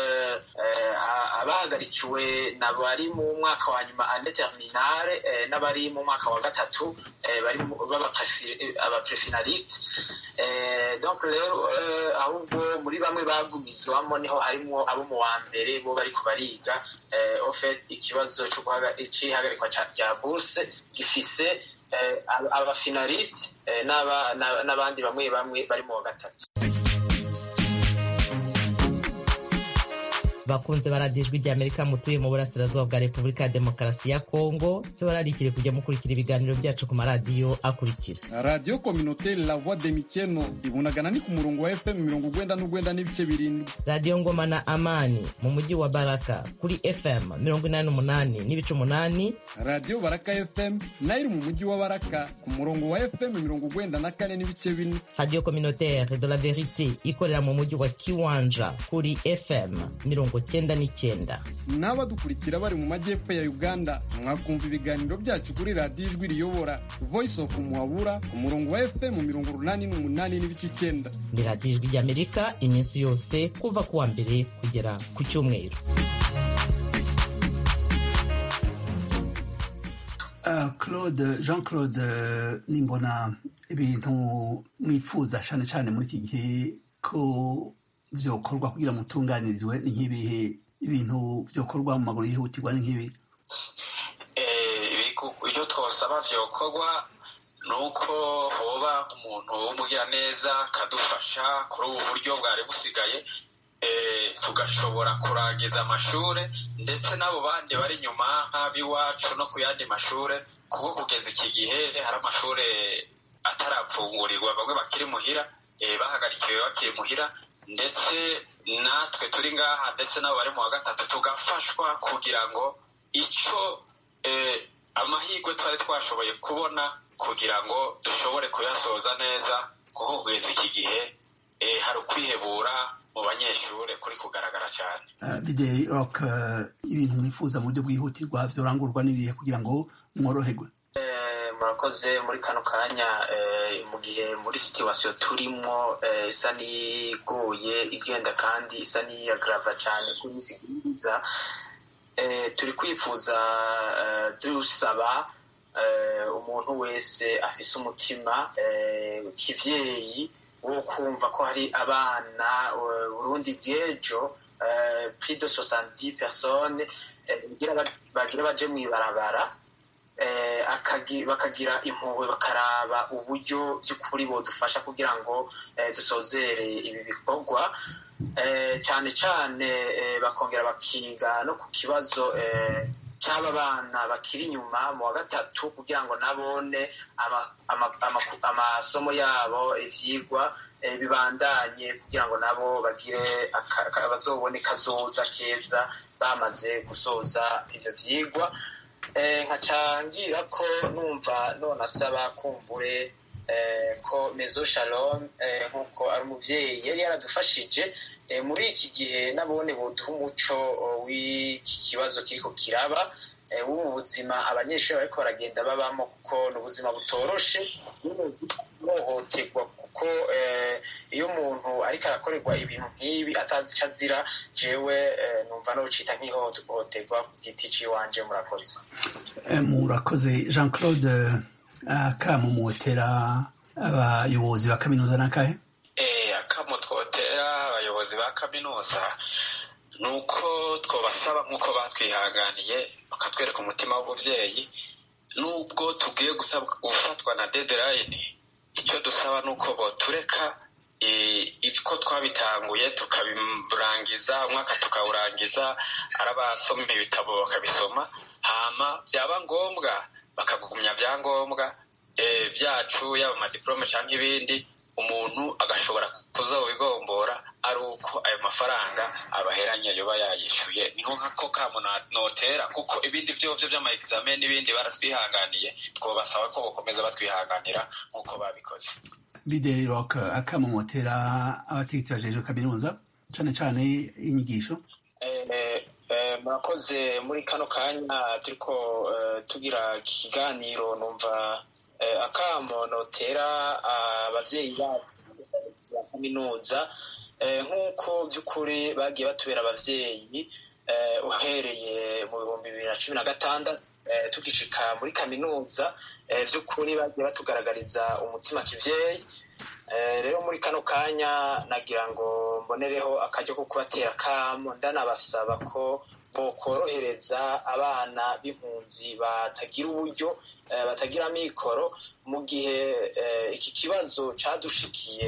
abahagarikiwe n'abari mu mwaka wa nyuma ane terminale n'abari mu mwaka wa gatatu bari abaprefinaliste donc rero ahubwo muri bamwe bagumizwamo niho harimwo abo mu wa mbere bo bariko bariga ofet ikibazo c'ihagarikwa rya bourse gifise abafinaliste n'abandi bamwe bamwe bari mu wa gatatu bakunze baradijwe rya amerika mutuye mu burasirazuba bwa repubulika ya demokarasi ya kongo tubararikire kujya mukurikira ibiganiro byacu ku maradiyo akurikira radiyo kominote la voix de mikeno ibunagana ni ku murongo wa fm mirongo ugwenda n'ugwenda n'ibice birindwi radiyo ngoma na amani mu mujyi wa baraka kuri fm mirongo inani n'umunani n'ibice umunani radiyo baraka fm nayo iri mu mujyi wa baraka ku murongo wa fm mirongo ugwenda na kane n'ibice bine radiyo communautaire de la verite ikorera mu mujyi wa kiwanja kuri fm mirongo cyenda n'icyenda n'abadukurikira bari mu majyepfo ya uganda mwakumva ibiganiro byacu kuri radiyo ijwi riyobora voice of muhabura ku murongo wa fm mirongo urunani n'umunani n'ibice icyenda ni radiyo ijwi ry'amerika iminsi yose kuva ku wa mbere kugera ku cyumweru claude jean claude nimbona ibintu mwifuza cyane cyane muri iki gihe ko byokorwa kugira ngo mutunganirizwe ni nk'ibihe ibintu byokorwa mu maguru yihutirwa ni nk'ibi ibyo twosaba byokorwa ni uko hoba umuntu w'umugiraneza akadufasha kuri ubu buryo bwari busigaye tugashobora kurangiza amashuri ndetse n'abo bandi bari inyuma nk'ab'iwacu no ku yandi mashuri kuko kugeza iki gihe hari amashuri atarapfungurirwa bamwe bakiri muhira bahagarikiwe bakiri muhira ndetse natwe turi ngaha ndetse n'abo bari mu wa gatatu tugafashwa kugira ngo icyo amahirwe twari twashoboye kubona kugira ngo dushobore kuyasoza neza kuko kugeza iki gihe hari ukwihebura mu banyeshuri kuri kugaragara cyane bideri rock ibintu mwifuza mu buryo bwihutirwa byorangurwa n'ibihe kugira ngo mworoherwe murakoze muri kano kanya mu gihe muri situwasiyo turimo isa n'igoye igenda kandi isa n'iyagarava cyane ku minsi myiza turi kwifuza dusaba umuntu wese afise umutima kivyeyi wo kumva ko hari abana urundi bw'ejo plus de 70 personnes bagira baje mw'ibarabara bakagira impuhwe bakaraba uburyo by'ukuri bodufasha kugira ngo dusozere ibi bikorwa cyane cyane bakongera bakiga no ku kibazo cy'aba bana bakiri inyuma mu wa gatatu kugira ngo nabone amasomo yabo ibyigwa bibandanye kugira ngo nabo bagire bazobone kazoza keza bamaze gusoza ibyo byigwa nkacangira ko numva none asaba kumbure ko mezo shalom nk'uko ari umubyeyi yari yaradufashije muri iki gihe nabone buduha umuco w'iki kibazo kiriko kiraba w'ubu buzima abanyeshuri bariko baragenda babamo kuko ni ubuzima butoroshe hohoterwa kuko iyo umuntu ariko arakorerwa ibintu nk'ibi atazi icyo azira jewe numva nocita nk'ihohoterwa ku giti ciwanje murakoze murakoze jean claude akamumotera abayobozi ba kaminuza n'akahe akamo twotera abayobozi ba kaminuza ni uko twabasaba nk'uko batwihanganiye bakatwereka umutima w'ubuvyeyi nubwo tugiye gufatwa na deadline icyo dusaba ni uko botureka ko twabitanguye tukabirangiza umwaka tukawurangiza ari abasoma ibitabo bakabisoma hama byaba ngombwa bakagumya byangombwa byacu yaba amadiporome cyangwa ibindi umuntu agashobora kuzobigombora ari uko ayo mafaranga abaheranye yoba yayishyuye niho nkako kamo notera kuko ibindi vyovyo vy'amaexamen n'ibindi baratwihanganiye twobasaba ko bokomeza batwihanganira nk'uko babikoze bideri rock akamomotera abategetsi bajejwe kaminuza cane cane inyigisho murakoze muri kano kanya turiko tugira ikiganiro numva akamo notera abavyeyi ba kaminuza nk'uko by'ukuri bagiye batubera abavyeyi uhereye mu bihumbi bibiri na cumi na gatandatu tugishika muri kaminuza by'ukuri bagiye batugaragariza umutima kivyeyi rero muri kano kanya nagira ngo mbonereho akaryo ko kubatera akamo ndanabasaba ko bokorohereza abana b'impunzi batagira uburyo batagira amikoro mu gihe iki kibazo cadushikiye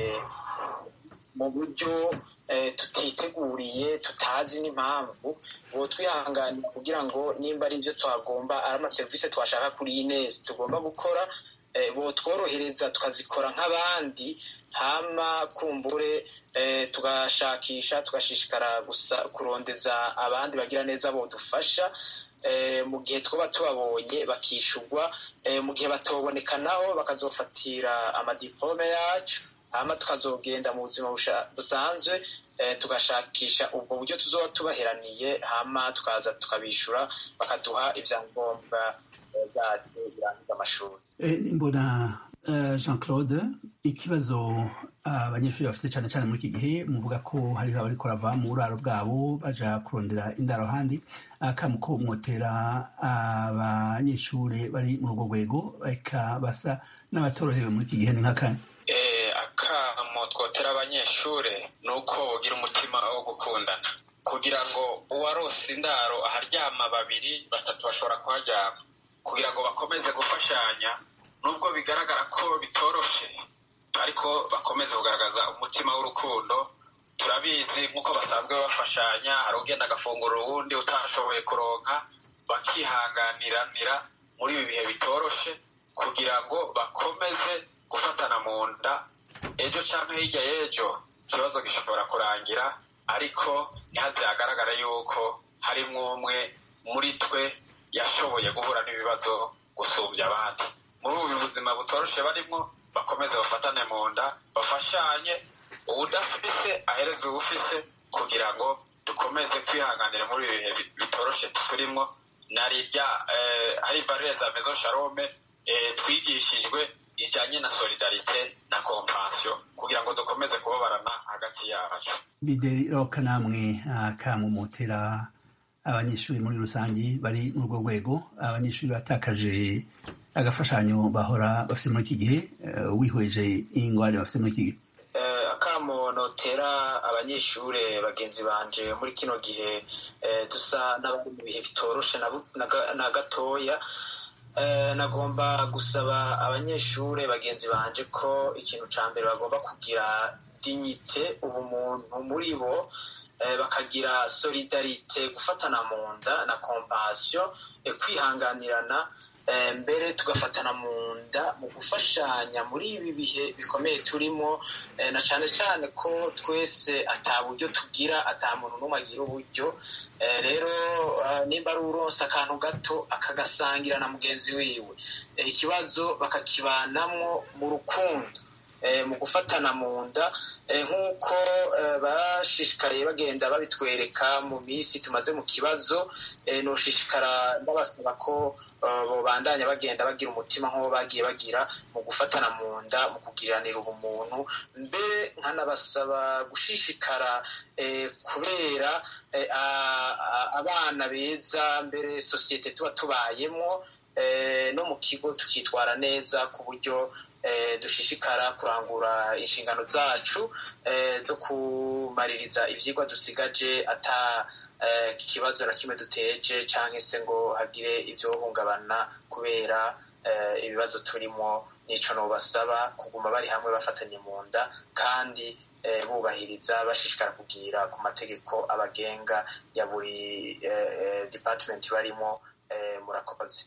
mu buryo tutiteguriye tutazi n'impamvu uwo twihanganira kugira ngo nimba ari byo twagomba ari amaserivisi twashaka kuri inesi tugomba gukora botworohereza tukazikora nk'abandi hama kumbure tugashakisha tugashishikara gusa kurondeza abandi bagira neza bodufasha mu gihe twaba tubabonye bakishurwa mu gihe batoboneka naho bakazofatira amadiplome yacu hama tukazogenda mu buzima busanzwe tugashakisha ubwo buryo tuzoba tubaheraniye hama tukaza tukabishura bakaduha ibyangombwa byacu birangiza amashuri mbona jean claude ikibazo abanyeshuri bafite cyane cyane muri iki gihe muvuga ko hari abariko rava mu buraro bwabo baja kurondera indaro handi akamu ko mwotera abanyeshuri bari muri urwo rwego eka basa n'abatorohewe muri iki gihe ni nk'akanya akamo twotera abanyeshuri ni uko bogira umutima wo gukundana kugira ngo uwarose indaro aharyama babiri batatu bashobora kuharyama kugira ngo bakomeze gufashanya nubwo bigaragara ko bitoroshe ariko bakomeze kugaragaza umutima w'urukundo turabizi nk'uko basanzwe bafashanya hari ugenda agafungura uwundi utashoboye kuronka bakihanganiranira muri ibi bihe bitoroshe kugira ngo bakomeze gufatana mu nda ejo cyangwa hirya y'ejo ikibazo gishobora kurangira ariko ntihaze hagaragara yuko harimo umwe muri twe yashoboye guhura n'ibibazo gusumbya abandi muri ubu buzima butoroshe barimo bakomeze bafatane mu nda bafashanye uwudafise ahereze uwufise kugira ngo dukomeze twihanganire muri ibi bihe bitoroshe turimo narirya hari valere za mezo sharome twigishijwe ijyanye na solidarite na kompansiyo kugira ngo dukomeze kubabarana hagati yacu bideri roka namwe akamumotera abanyeshuri muri rusange bari muri urwo rwego abanyeshuri batakaje agafashanyo bahora bafite muri iki gihe wihweje ingwani bafite muri iki gihe akamo notera abanyeshuri bagenzi banje muri kino gihe dusa n'abari mu bihe bitoroshe na gatoya nagomba gusaba abanyeshuri bagenzi banje ko ikintu cya mbere bagomba kugira dignite ubumuntu muri bo bakagira solidarite gufatana mu nda na kompasiyo kwihanganirana mbere tugafatana mu nda mu gufashanya muri ibi bihe bikomeye turimo na cyane cyane ko twese ata buryo tugira ata muntu n'umwe agira uburyo rero nimba ari uronse akantu gato akagasangira na mugenzi wiwe ikibazo bakakibanamwo mu rukundo mu gufatana mu nda nk'uko bashishikariye bagenda babitwereka mu minsi tumaze mu kibazo nushishikara ndabasaba ko babandanya bagenda bagira umutima nk'uwo bagiye bagira mu gufatana mu nda mu kugiriranira ubumuntu mbere nkanabasaba gushishikara kubera abana beza mbere sosiyete tuba tubayemo no mu kigo tukitwara neza ku buryo dushishikara kurangura inshingano zacu zo kumaririza ibyigwa dusigaje ata ikibazo na kimwe duteje cyangwa se ngo hagire ibyo hungabana kubera ibibazo turimo nico nobasaba kuguma bari hamwe bafatanye mu nda kandi bubahiriza bashishikara kugira ku mategeko abagenga ya buri department barimo murakoze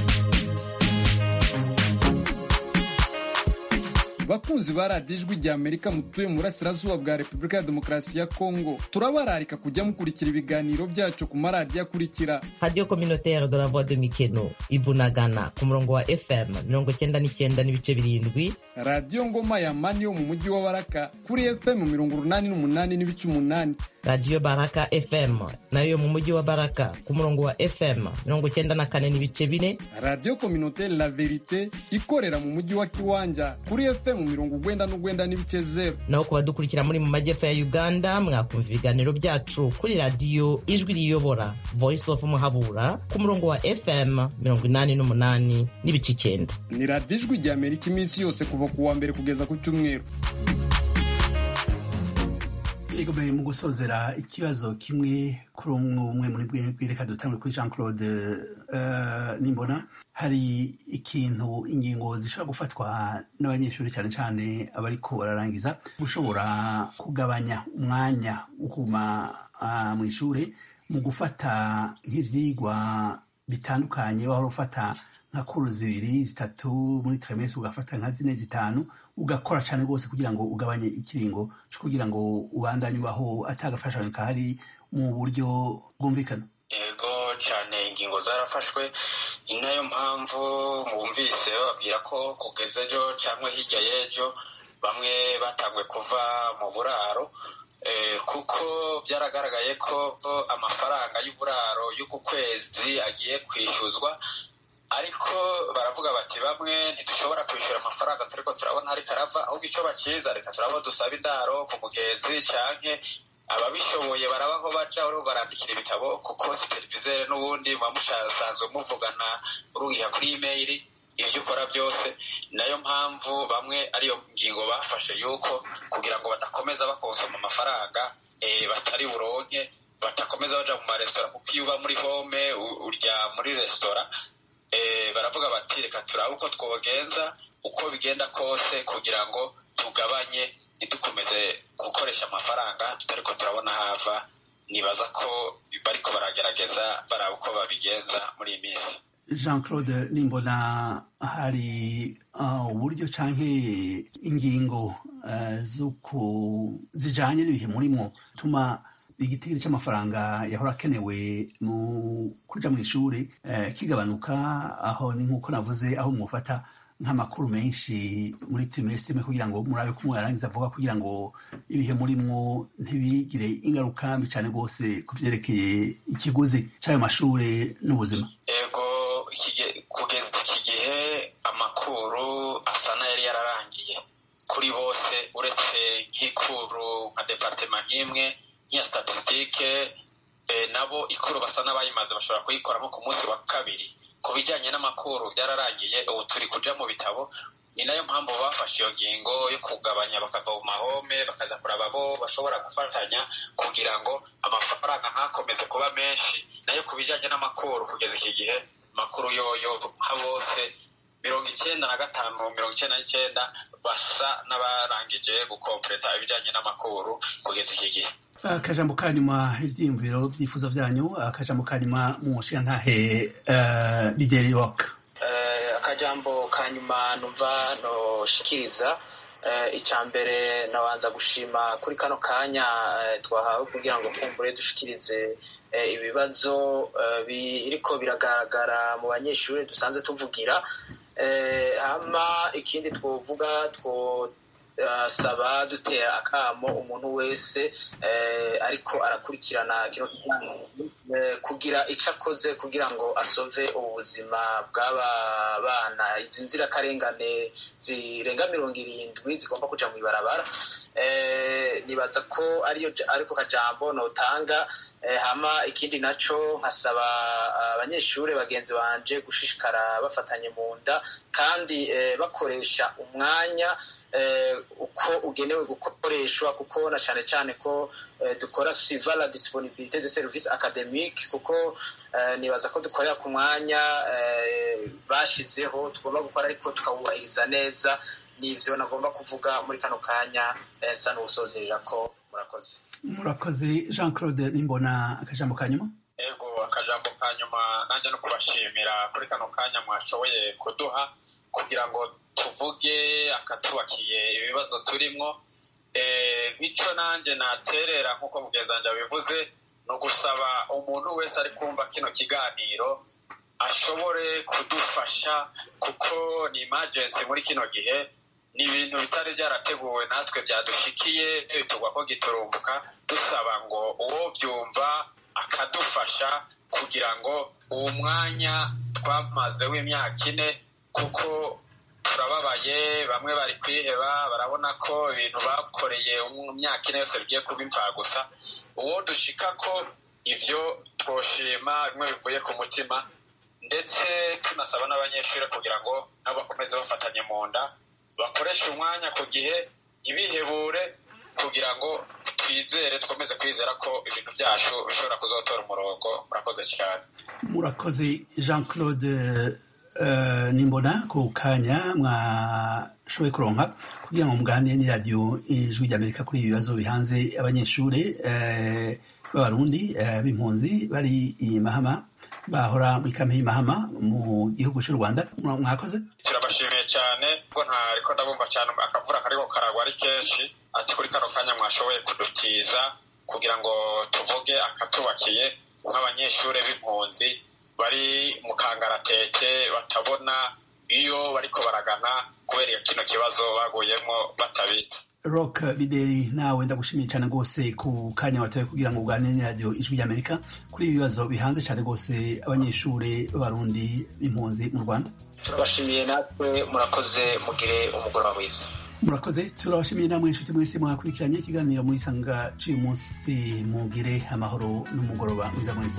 bakunzi ba radiyo ijwi rya amerika mutuye mu burasirazuba bwa repubulika ya demokarasi ya kongo turabararika kujya mukurikira ibiganiro byacu ku maradiyo akurikira radiyo communautaire de la voix de mikeno ibunagana ku murongo wa fm mirongo cyenda n'icyenda n'ibice birindwi radiyo ngoma ya mani yo mu mujyi wa baraka kuri fm mirongo urunani n'umunani n'ibice umunani radiyo baraka fm nayo yo mu mujyi wa baraka ku murongo wa fm mirongo cyenda na kane n'ibice bine radiyo communautaire la verite ikorera mu mujyi wa kiwanja kuri fm mirongo ugwenda n'ugwenda n'ibice zero naho ku badukurikira muri mu majyepfo ya uganda mwakumva ibiganiro byacu kuri radiyo ijwi riyobora voice of muhabura ku murongo wa fm mirongo inani n'umunani n'ibice icyenda ni radiyo ijwi rya amerika iminsi yose kuva ku wa mbere kugeza ku cyumweru igomeye mu gusozera ikibazo kimwe kuri umwe umwe muri bwe reka dutangure kuri jean claude nimbona hari ikintu ingingo zishobora gufatwa n'abanyeshuri cyane cyane abariko bararangiza gushobora kugabanya umwanya wo kuma mu ishuri mu gufata nk'ivyigwa bitandukanye wahora ufata nka kuru zibiri zitatu muri trimestre ugafata nka zine zitanu ugakora cyane rwose kugira ngo ugabanye ikiringo cyo kugira ngo ubandanye ubaho atagafashanyo kahari mu buryo bwumvikana yego cyane ingingo zarafashwe ni nayo mpamvu mwumvise bababwira ko kugeza ejo cyangwa hirya y'ejo bamwe batangwe kuva mu buraro kuko byaragaragaye ko amafaranga y'uburaro y'uku kwezi agiye kwishyuzwa ariko baravuga bati bamwe ntidushobora kwishyura amafaranga turi ko turabona ariko arava ahubwo icyo bakiza reka turabo dusaba indaro ku mugenzi cyangwa ababishoboye barabaho baja uriho barandikira ibitabo kuko supervisere n'ubundi muba musanzwe muvugana urugiha kuri imeyili ibyo ukora byose nayo mpamvu bamwe ariyo ngingo bafashe yuko kugira ngo badakomeza bakonsoma amafaranga batari buronke badakomeza baja mu maresitora kuko iyo uba muri home urya muri resitora baravuga bati reka turabe uko twogenza uko bigenda kose kugira ngo tugabanye ntidukomeze gukoresha amafaranga tutari ko turabona hava nibaza ko bariko baragerageza baraba uko babigenza muri iyi minsi jean claude nimbona hari uburyo canke ingingo zijanye n'ibihe murimo tuma igitigiri c'amafaranga yahora akenewe mu kuja mu ishuri kigabanuka aho ni nk'uko navuze aho mwufata nk'amakuru menshi muri trimestre kugira ngo murabe ko mwarangiza vuba kugira ngo ibihe murimwo ntibigire ingaruka mbi cane rwose ku vyerekeye ikiguzi c'ayo mashure n'ubuzima ego kugeza iki gihe amakuru asa n'ayari yararangiye kuri bose uretse nk'ikuru nka departema nk'imwe nk'iya statisitike nabo ikuru basa n'abayimaze bashobora kuyikoramo ku munsi wa kabiri ku bijyanye n'amakuru byararangiye ubu turi kuja mu bitabo ni nayo mpamvu bafashe iyo ngingo yo kugabanya bakava mu mahome bakaza kuraba bo bashobora gufatanya kugira ngo amafaranga ntakomeze kuba menshi nayo ku bijyanye n'amakuru kugeza iki gihe amakuru yoyo nka bose mirongo icyenda na gatanu mirongo icyenda n'icyenda basa n'abarangije gukompleta ibijyanye n'amakuru kugeza iki gihe akajambo ka nyuma ibyiyumviro byifuzo byanyu akajambo ka nyuma mu nshingantahe bideri rock akajambo ka nyuma numva noshikiriza icya mbere nabanza gushima kuri kano kanya twahawe kugira ngo kumbure dushikirize ibibazo biriko biragaragara mu banyeshuri dusanzwe tuvugira hama ikindi twovuga two saba dutera akamo umuntu wese ariko arakurikirana kino kugira icyo akoze kugira ngo asove ubuzima bw'aba bana izi nzirakarengane zirenga mirongo irindwi zigomba kuja mu ibarabara nibaza ko ariyo ariko kajambo notanga hama ikindi naco nkasaba abanyeshuri bagenzi banje gushishikara bafatanye mu nda kandi bakoresha umwanya uko ugenewe gukoreshwa kuko na cyane cyane ko dukora suiva la disponibilité de service académique kuko nibaza ko dukorera ku mwanya bashizeho tugomba gukora ariko tukawubahiriza neza nivyo nagomba kuvuga muri kano kanya sa n'ubusozerera ko murakoze murakoze jean claude nimbona akajambo ka nyuma ego akajambo ka nyuma nanjye no kubashimira kuri kano kanya mwashoboye kuduha kugira ngo tuvuge akatubakiye ibibazo turimwo nk'icyo nanjye naterera nk'uko mugenzi wanjye abivuze ni ugusaba umuntu wese ari kumva kino kiganiro ashobore kudufasha kuko ni imajensi muri kino gihe ni ibintu bitari byarateguwe natwe byadushikiye bitugwa ko giturumbuka dusaba ngo uwo byumva akadufasha kugira ngo uwo mwanya twamaze w'imyaka ine kuko turababaye bamwe bari kwiheba barabona ko ibintu bakoreye mu myaka ine yose bigiye kuba imfagusa uwo dushika ko ivyo twoshima bimwe bivuye ku mutima ndetse tunasaba n'abanyeshuri kugira ngo nabo bakomeze bafatanye mu nda bakoreshe umwanya ku gihe ntibihebure kugira ngo twizere dukomeze kwizera ko ibintu byacu bishobora kuzotora umurongo murakoze cyane murakoze jean claude nimbona ku kanya mwashoboye kuronka kugira ngo muganire n'iradiyo ijwi ry'amerika kuri ibi bibazo bihanze abanyeshuri b'abarundi b'impunzi bari i mahama bahora muri kampi y'imahama mu gihugu cy'u rwanda mwakoze turabashimiye cyane ubwo ntariko ndabumva cyane akavura kariko karagwa ari kenshi ati kuri kano kanya mwashoboye kudutiza kugira ngo tuvuge akatubakiye nk'abanyeshuri b'impunzi bari mu kangaratete batabona iyo bariko baragana kubera kino kibazo baguyemo batabizi rock bideri nawe ndagushimiye cyane rwose ku kanya watoye kugira ngo uganire n'iradiyo ijwi ry'amerika kuri ibi bibazo bihanze cyane rwose abanyeshuri b'abarundi b'impunzi mu rwanda turabashimiye natwe murakoze mugire umugoroba mwiza murakoze turabashimiye namwe inshuti mwese mwakurikiranye ikiganiro muri sanga cy'uyu munsi mugire amahoro n'umugoroba mwiza mwese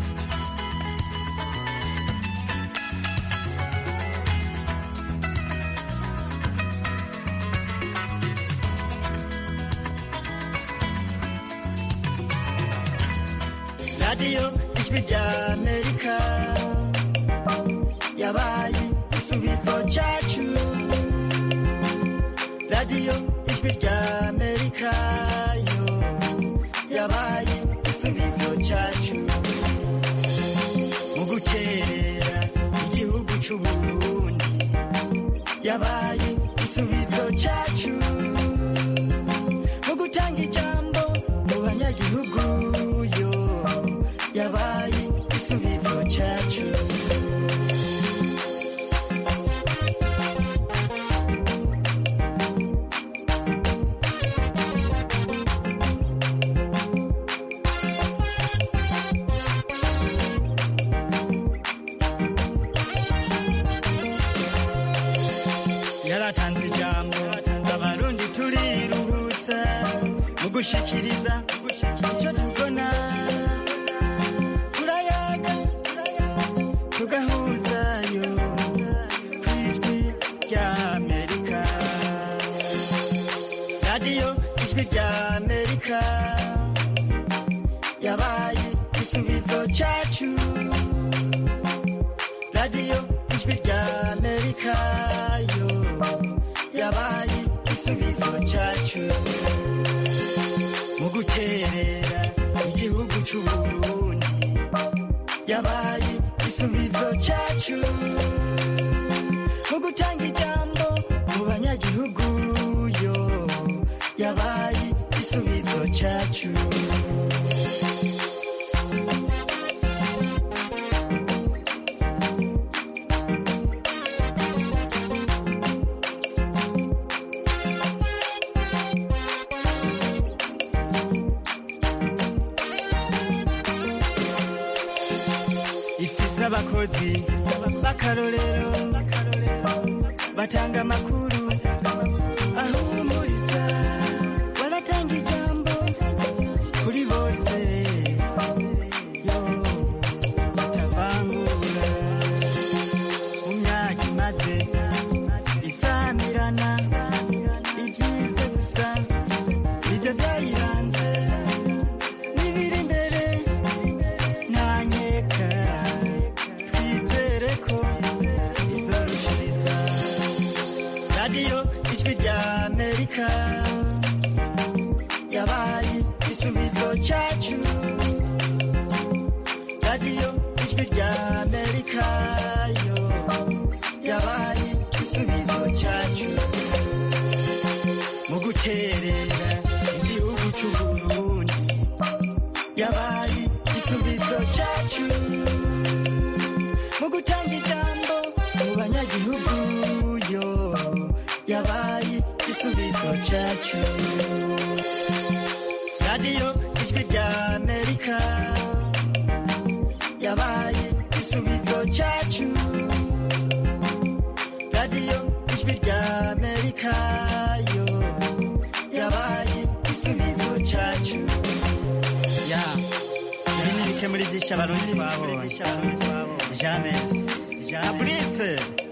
radiyo ijwi rya amerika yabaye igisubizo cyacu radiyo ijwi rya amerika yo yabaye igisubizo cyacu mu guterera igihugu cy'uburundi yabaye igisubizo cyacu mu gutanga ijambo mu banyagihugu yo yabaye igisubizo cyacu yaratanze ijambo abarundi turiruhutsa mu gushikiriza icyo tubona turayaga tugahuzayo ku ijwi rya amerika radiyo ijwi rya amerika yabaye igisubizo cyacu radiyo ijwi rya amerika yo yabaye igisubizo cyacu mu guterera igihugu cy'uburundi yabaye igisubizo cyacu mu gutanga ijambo mu banyagihugu yo yabaye igisubizo cyacu ifise abakozi b'akarorero batanga amakuru ahumuriza baratanga ijambo kuri bose yo batavangura mu myaka imaze isamirana amerika yabaye igisubizo cyacu radiyo ijwi rya amerika yo yabaye igisubizo cyacu mu guterera igihugu cy'uburundi yabaye igisubizo cyacu mu gutanga ijambo mu banyagihugu yo yabaye igisubizo cyacu radiyo ijwi rya amerika yabaye igisubizo cyacu radiyo ijwi rya amerika yo yabaye igisubizo cyacu ya ibi ni bike muri byinshi abarundi twabonye james jaburise